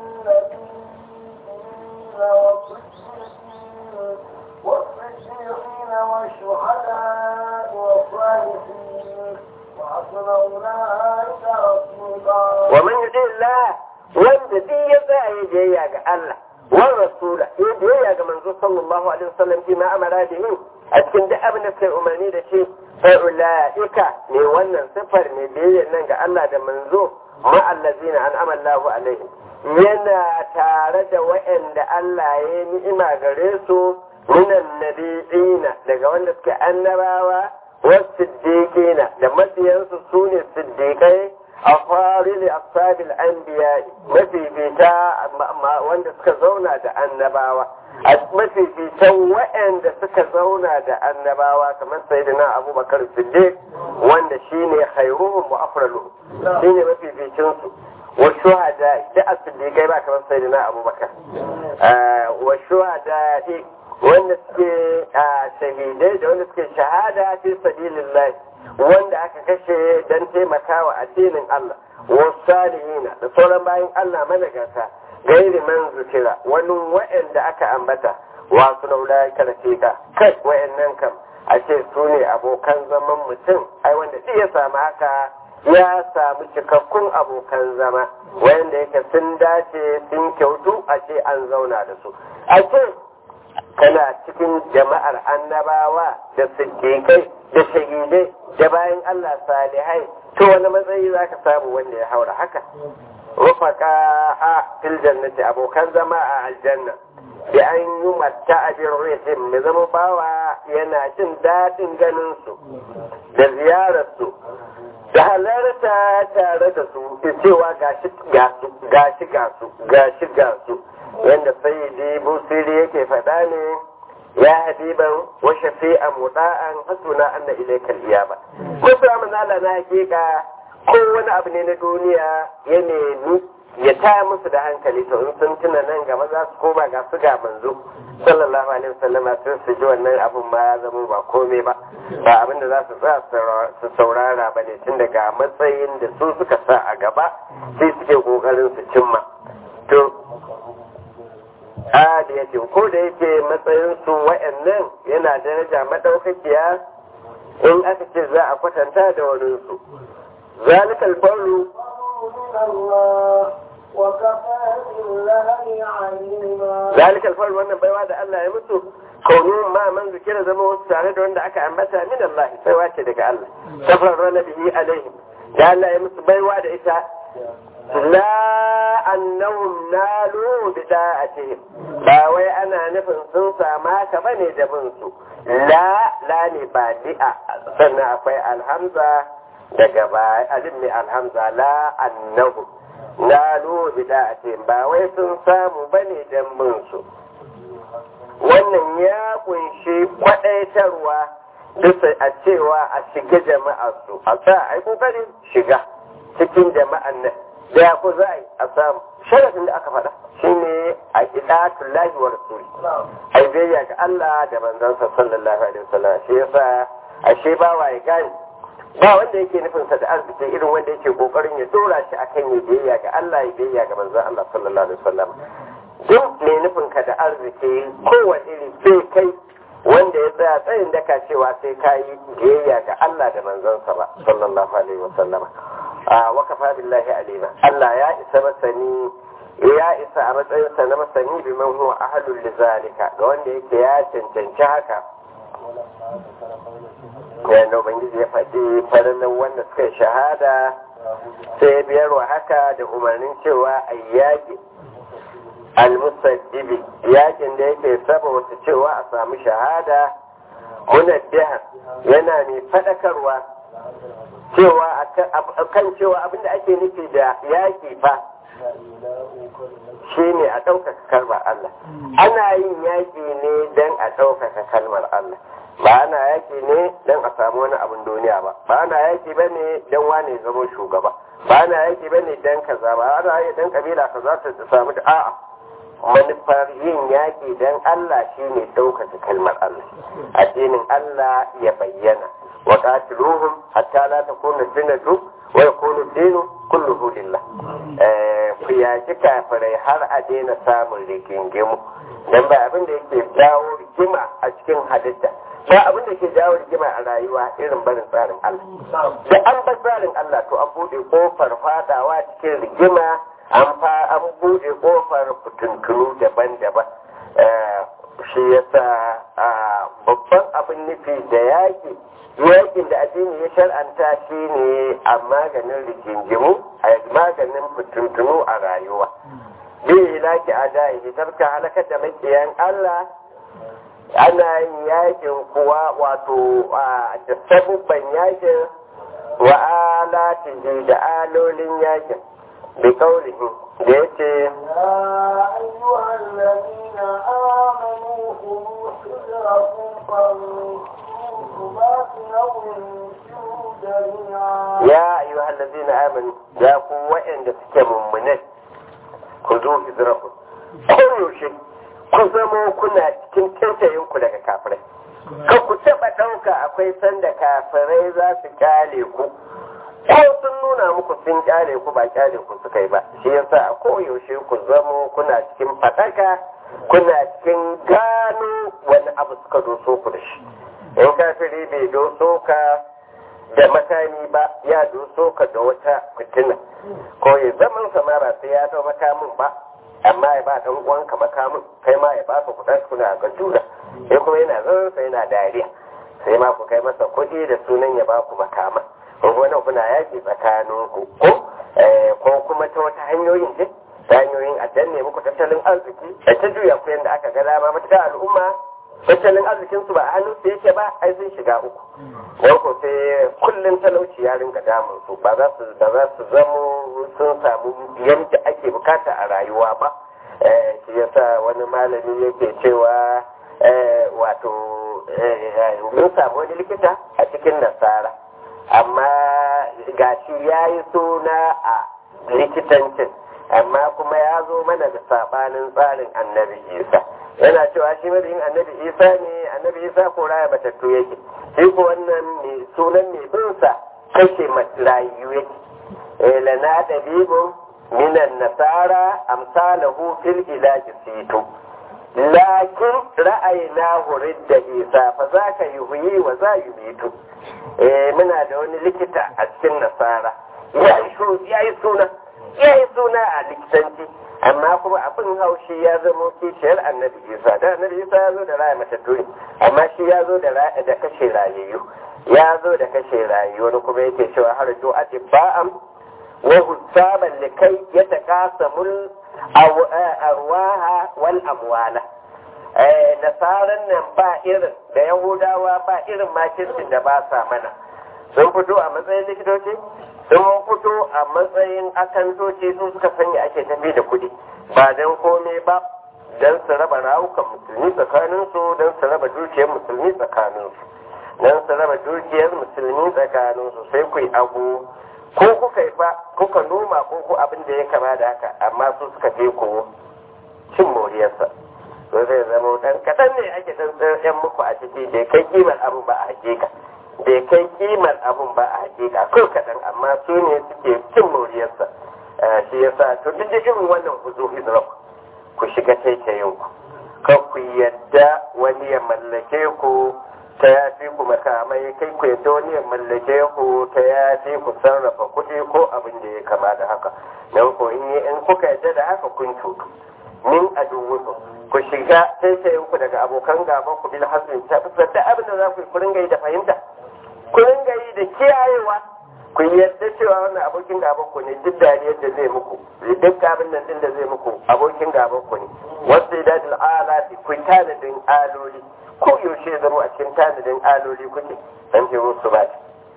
النبيين والصديقين والصديقين والشهداء والصالحين وحسن أولئك رفيقا wa man yuti Allah wanda duk ya tsaya ya biyayya ga Allah wa rasula ya biyayya ga manzo sallallahu alaihi wasallam fi ma amara da yin a cikin duk abin da suka yi umarni da shi fa ulaika ne wannan sifar ne biyayya nan ga Allah da manzo ma allazina an'ama Allahu alaihim yana tare da wa'anda Allah ya yi ni'ima gare su minan nabiyina daga wanda suke annabawa wasu siddiqina da mabiyansu su ne siddiqai a farili ashabil anbiya mafifita wanda suka zauna da annabawa a mafifitan waɗanda suka zauna da annabawa kamar sayyidina abubakar siddiq wanda shine khairuhum wa afraluhum shine mafificin su wa shuhada da as-siddiqai ba kamar sayyidina abubakar wa shuhada wanda suke shahidai da wanda suke shahada fi sabilillah wanda aka kashe don taimakawa addinin Allah wasalihina da sauran bayan Allah managarta gairi man zukira wani wa'anda aka ambata wasu laula karfika kai wa'annan kam a ce su ne abokan zaman mutum ai wanda duk ya samu haka ya samu cikakkun abokan zama wanda yake sun dace sun kyautu a ce an zauna da su a ce kana cikin jama'ar annabawa da siddiƙai da shahidai da bayan Allah salihai to wani matsayi za ka samu wanda ya haura haka rufaka a fil jannati abokan zama a aljanna da an yi mata a birrihin mai zama bawa yana jin daɗin ganin su da ziyararsu da halarta tare da su cewa gashi gasu gashi gasu gashi gasu yadda sayyidi busiri yake faɗa ne ya habiban wa shafi'an muda'an hasuna anna ilaikal iyaba musu amanala na hakika ko wani abu ne na duniya ya nemi ya taya musu da hankali to in sun tuna nan gaba za su koma ga su ga manzo sallallahu alaihi wasallama sun su ji wannan abun ma ya zama ba komai ba ba abin da za su sa su saurara ba ne tun daga matsayin da su suka sa a gaba sai suke kokarin su cimma to a da yake ko da yake matsayin su wa'annan yana daraja madaukakiya in aka ce za a kwatanta da wani su zalikal fadlu من الله وكفى بالله عليما ذلك الفضل wannan baiwa da Allah ya mutu kaunu ma man zikira zama wasu tare da wanda aka ambata min Allah baiwa ce daga Allah safar rana bihi alaihim da Allah ya musu baiwa da ita la annahum nalu bi da'atihim ba wai ana nufin sun sama ka bane da bin su la la ne ba di'a sannan akwai alhamza daga ba alif ne alhamza la annahum nalu bi da'atihim ba wai sun samu bane dan bin su wannan ya kunshi kwadaitarwa bisa a cewa a shiga jama'ar su a sa ai kokarin shiga cikin jama'an nan da ya ku za a samu sharafin da aka faɗa shine a idatun lahi wa rasuli ai biyayya ga Allah da manzansa sallallahu alaihi wasallam shi yasa ashe ba wa ya gani ba wanda yake nufin sa da arziki irin wanda yake kokarin ya dora shi akan ya biyayya ga Allah ya biyayya ga manzon Allah sallallahu alaihi wasallam duk mai nufin ka da arziki kowane iri sai kai wanda ya tsaya tsayin daka cewa sai ka yi biyayya ga Allah da manzansa ba sallallahu alaihi wasallam a wakafa billahi alima Allah ya isa masani ya isa a matsayinsa na masani bi man huwa ahlul lizalika ga wanda yake ya cancanci haka yayin da ubangiji ya faɗi farallan wanda suka yi shahada sai biyar wa haka da umarnin cewa a yaƙi almusaddibi yakin da yake saba wasu cewa a samu shahada munaddihan yana mai fadakarwa cewa kan cewa abinda ake nufi da yaƙi fa shine a ɗaukaka kalmar Allah ana yin yaƙi ne don a ɗaukaka kalmar Allah ba ana yaƙi ne don a samu wani abin duniya ba ba ana yaƙi ba ne don wane zama shugaba ba ana yaƙi ba ne don kaza ba ana yi don kabila kaza ta samu da a'a manufar yin yaƙi don Allah shine ɗaukaka kalmar Allah addinin Allah ya bayyana wa qatiluhum hatta la takuna fitnatu wa yakunu dinu kulluhu lillah eh ku yaƙi kafirai har a daina samun rigingimu dan ba abin da yake jawo rigima a cikin halitta ba abin da ke jawo rigima a rayuwa irin barin tsarin Allah da an bar tsarin Allah to an bude kofar fadawa cikin rigima an fa an bude kofar fitintunu daban-daban shi yasa babban abin nufi da yaki yakin da addini ya shar'anta shi ne a maganin rigingimu a maganin fitintunu a rayuwa bi ilaki a da'i tarka halakar da makiyan Allah ana yin yakin kuwa wato da sabubban yakin wa alatihi da alolin yakin bi kaulihi da yace يا أيها الذين آمنوا خذوا حذركم فانفروا ثبات أو انفروا جميعا ya ayyuha allazina amanu ya ku wa'anda suke mummunai ku zo hijraku koyaushe ku zama kuna cikin taitayin ku daga kafirai kan ku taɓa ɗauka akwai sanda kafirai za su kyale ku ko sun nuna muku sun kyale ku ba kyale ku suka yi ba shi yasa a koyaushe ku zamo kuna cikin fataka kuna cikin gano wani abu suka doso ku da shi in kafiri bai doso ka da makami ba ya doso ka da wata fitina ko ya zaman samara sai ya dau makamin ba amma ya ba dan uwanka makamin kai ma ya ba ka kuɗa kuna ga juna sai kuma yana zan sai yana dariya sai ma ku kai masa kuɗi da sunan ya ba ku makaman ko wani kuna yaki tsakanin ku ko ko kuma ta wata hanyoyin ce ta hanyoyin a danne muku tattalin arziki da ta juya ku yadda aka ga dama matuƙa al'umma tattalin arzikin su ba a hannun su yake ba ai sun shiga uku don ko sai kullum talauci ya ringa damun su ba za su ba za su zamo sun samu yadda ake bukata a rayuwa ba shi yasa wani malami yake cewa wato mun samu wani likita a cikin nasara amma gashi ya yi suna a likitancin amma kuma ya zo mana da sabanin tsarin annabi isa yana cewa shi mabiyin annabi isa ne annabi isa ko raya batattu yake shi ko wannan mai sunan mai binsa kashe rayu yake lana dabibun minan nasara amsalahu fil ilaji sito lakin ra'ayina da isa fa za ka yi huyi wa za yi mitu muna da wani likita a cikin nasara ya yi suna ya yi suna a likitanci amma kuma abin haushi ya zama kishiyar annabi isa da annabi isa ya zo da raya matattu ne amma shi ya zo da kashe rayayyu ya zo da kashe rayayyu wani kuma yake cewa har jo atibba'am wa husaban likai ya taqasamul arwaha wal amwala nasaran nan ba irin da yahudawa ba irin makircin da ba sa mana sun fito a matsayin likitoci sun fito a matsayin akantoci su suka sanya ake tafi da kuɗi ba don kome ba don su raba rawukan musulmi tsakaninsu don su raba dukiyar musulmi tsakaninsu don su raba dukiyar musulmi tsakaninsu sai ku yi abu ko kuka yi fa kuka noma ko ku abin da ya kama da haka amma su suka je ku cin moriyarsa to zai zama dan kaɗan ne ake dan yan muku a ciki bai kai kimar abu ba a hakika bai kai kimar abun ba a hakika ko kaɗan amma su ne suke cin moriyarsa shi yasa to duk da irin wannan huzu hizrok ku shiga taitayin ku kan ku yadda wani ya mallake ku ta yafi ku makamai kai ku yadda wani ya mallake ku ta yafi ku sarrafa kuɗi ko abin da ya kama da haka don ko in kuka yadda da haka kun cutu min aduwukum ku shiga taitayin ku daga abokan gaban ku bil hasrin ta fuskar da abin da za ku yi ku ringa yi da fahimta ku ringa yi da kiyayewa ku yadda cewa wannan abokin gaban ku ne duk dariyar da zai muku duk abin nan din da zai muku abokin gaban ku ne wasu idadul alati ku tanadin aloli ko yaushe zama a cikin tanadin aloli kuke dan ce musu ba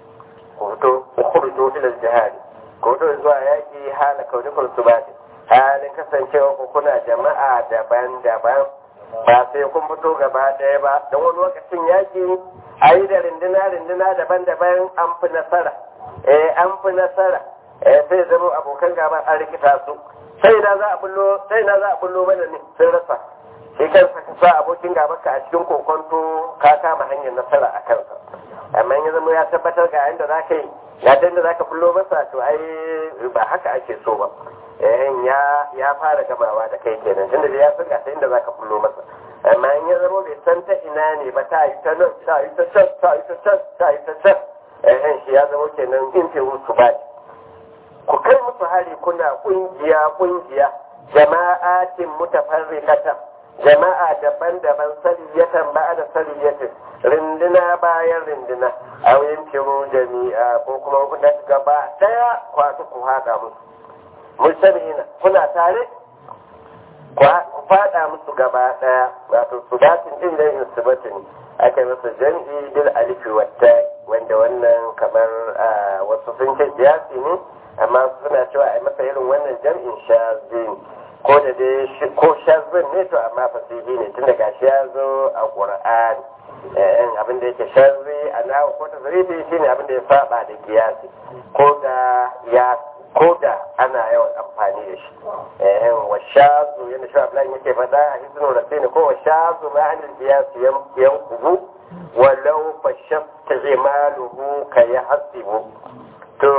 ku fito ku khurju ila jihad ku fito zuwa yaki hala kaunikul subati halin kasancewa ku kuna jama'a daban-daban ba sai kun fito gaba ɗaya ba don wani lokacin yaki a yi da rindina-rindina daban-daban an fi nasara eh an fi nasara eh sai zama abokan gaban an rikita su sai na za a bullo sai na za a bullo mana ne sun rasa shi kansa ka sa abokin gaban ka a cikin kokonto ka kama hanyar nasara a kansa amma ya zama ya tabbatar ga yadda za ka yi ga yadda za ka bullo masa to ai ba haka ake so ba eh ya ya fara gamawa da kai kenan tunda da ya san ga inda za ka bullo masa amma in ya zama bai san ta ina ne ba ta yi ta nan ta yi ta can ta yi ta can ta yi ta can eh shi ya zama kenan in ce musu ba ku kai musu hari kuna kungiya kungiya jama'atin mutafarriqatan jama'a daban-daban sariyatan ba da sariyatin rindina bayan rindina a yankin jami'a ko kuma kuna gaba daya kwasu ku haɗa musu mustamina kuna tare ku fada musu gaba daya wato subatin din da insibatin aka yi masa jam'i bil alifi wata wanda wannan kamar wasu sun ce siyasi ne amma suna cewa a masa irin wannan jam'in shazin ko da dai ko shazin ne to amma fasihi ne tun daga shi ya zo a qur'ani eh abin da yake shazi a nawa ko ta zarifi shine abin da ya saba da kiyasi ko da ya ko da ana yawan amfani da shi eh wa shazu yana shi Abdullahi yake faɗa a hisnu rabbini ko wa shazu ma an qiyasi yanqubu walau fashafta imaluhu ka yahsibu to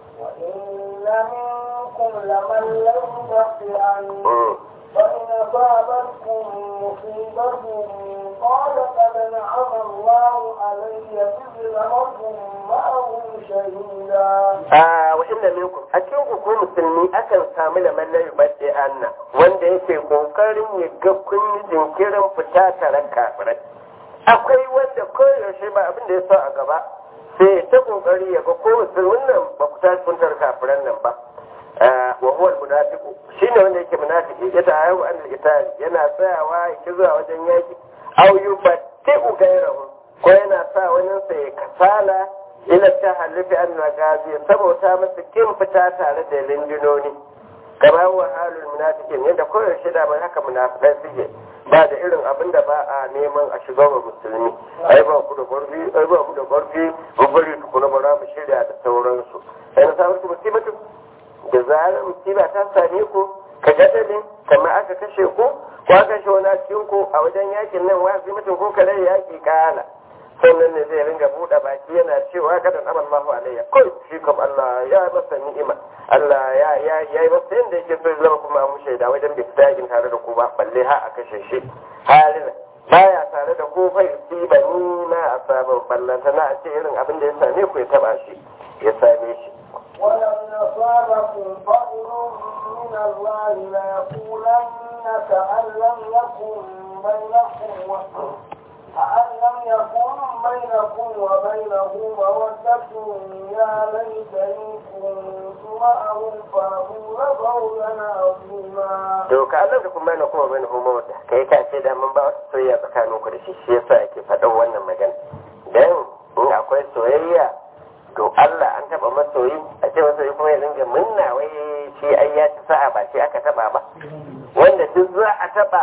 وإن منكم لمن لم عنه فإن أصابتكم مصيبة قال قد نعم الله علي إذ لمكم معهم شهيدا. آه وإن منكم أكيد ku musulmi akan samu da mallar bace anna wanda yake kokarin ya ga kun yi jinkirin fita tare kafirai akwai wanda koyaushe ba abin da ya sa a gaba sai ta kokari ya ga ko musulmin nan ba ku tashi kun tare kafiran nan ba wa huwa almunafiqu shine wanda yake munafiki ya ta'ayu an al yana tsayawa yake zuwa wajen yaki aw yubatti'u ghayrahu ko yana sa wani sa ya kasala ila tahallufi an magazi saboda masa kin fita tare da lindinoni kamar wa halul munafiqin yadda koyaushe da mai haka munafiqai suke ba da irin abin da ba a neman a shiga wa musulmi ai ba ku da gwarfi ai ba ku da gwarfi mun bari tukuna ba za mu shirya da sauransu sai na samu musibatu da zarar musiba ta same ku ka gada ne kamar aka kashe ku ko aka kashe wani cikin ku a wajen yakin nan wa sai mutum ko kare yaki kala sannan ne zai ringa buɗe baki yana cewa kada na Allahu alayya kai shi kam Allah ya masa ni'ima Allah ya ya ya yi masa yanda yake so zama kuma mu shaida wajen bai fita yakin tare da ku ba balle ha a kashe shi halin baya tare da ku fa ba ni na asabar ballanta na a ce irin abin da ya same ku ya taba shi ya same shi ولن أصابكم فضل من الله ليقولن كأن لم يكن بينكم كأن لم يكن بينكم وبينه مودة يا ليتني كنت معهم فأقول قولا عظيما. to ka Allah da kuma na kuma bane homo wata kai ka ce da mun ba wata soyayya tsakanin ku da shi shi yasa yake faɗan wannan magana dan in akwai soyayya to Allah an taba masoyi a ce masoyi kuma ya dinga munna wai shi ai ya ci sa'a ba shi aka taba ba wanda duk za a taba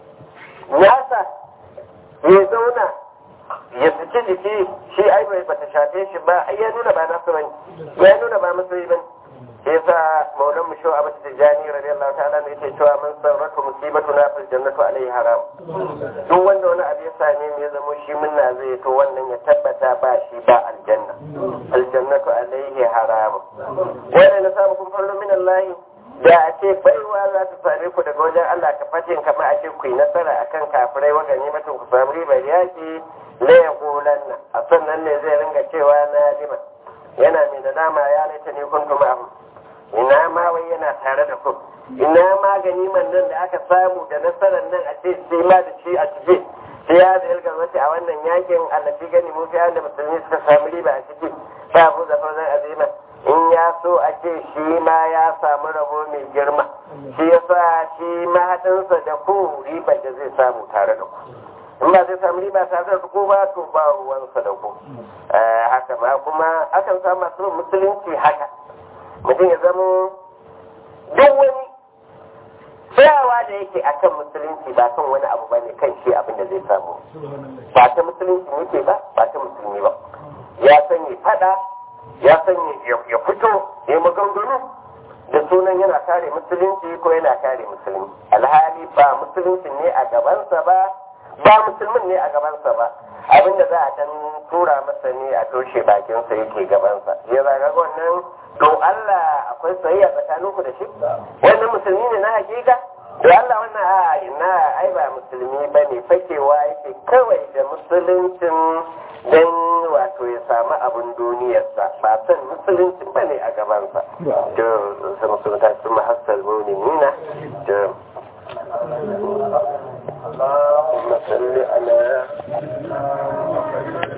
nasa ya zauna ya saki jiki shi ai bai bata shafe shi ba ai ya nuna ba nasu bane ya nuna ba masoyi bane sai yasa maulan mu shawa abata tijani radiyallahu ta'ala ne yake cewa man sarratu musibatu na fil jannatu alaihi haram duk wanda wani abu ya same mu ya zama shi munna zai to wannan ya tabbata ba shi ba aljanna aljannatu alaihi haram wanda na samu kun farlo min Allah da a ce baiwa za ta same ku daga wajen Allah ka fatin kamar a ce ku yi nasara akan kafirai wa gani mutum ku samu ribar yaki la yaqulanna a sannan ne zai ringa cewa na lima yana mai da dama ya laita ne kuntu ma'ahu ina ma wai yana tare da ku ina ma ganiman nan da aka samu da nasarar nan a ce sai ma da shi a cike sai ya da ilgar wace a wannan yakin allafi gani mu fiye da musulmi suka samu riba a ciki ba mu da fazan azima in ya so a ce shi ma ya samu rabo mai girma shi yasa shi mahadinsa da ku ribar da zai samu tare da ku in ba zai samu riba tare da ku ba to ba ruwansa da ku haka ma kuma akan samu masu musulunci haka mutum ya zama duk wani tsayawa da yake akan musulunci ba kan wani abu ba ne kan shi abin da zai samu ba ta musulunci yake ba ba ta musulmi ba ya san ya fada ya san ya fito ya maganganu da sunan yana kare musulunci ko yana kare musulmi alhali ba musulunci ne a gabansa ba ba musulmin ne a gabansa ba abin da za a dan tura masa ne a toshe bakinsa yake gabansa ya zaga wannan don Allah akwai soyayya tsakaninku da shi wannan musulmi ne na hakika don Allah wannan a ina ai ba musulmi ba ne fakewa yake kawai da musuluncin don wato ya samu abin duniyarsa ba san musuluncin ba ne a gabansa to sun musulunta su mahassar nuna to اللهم صل على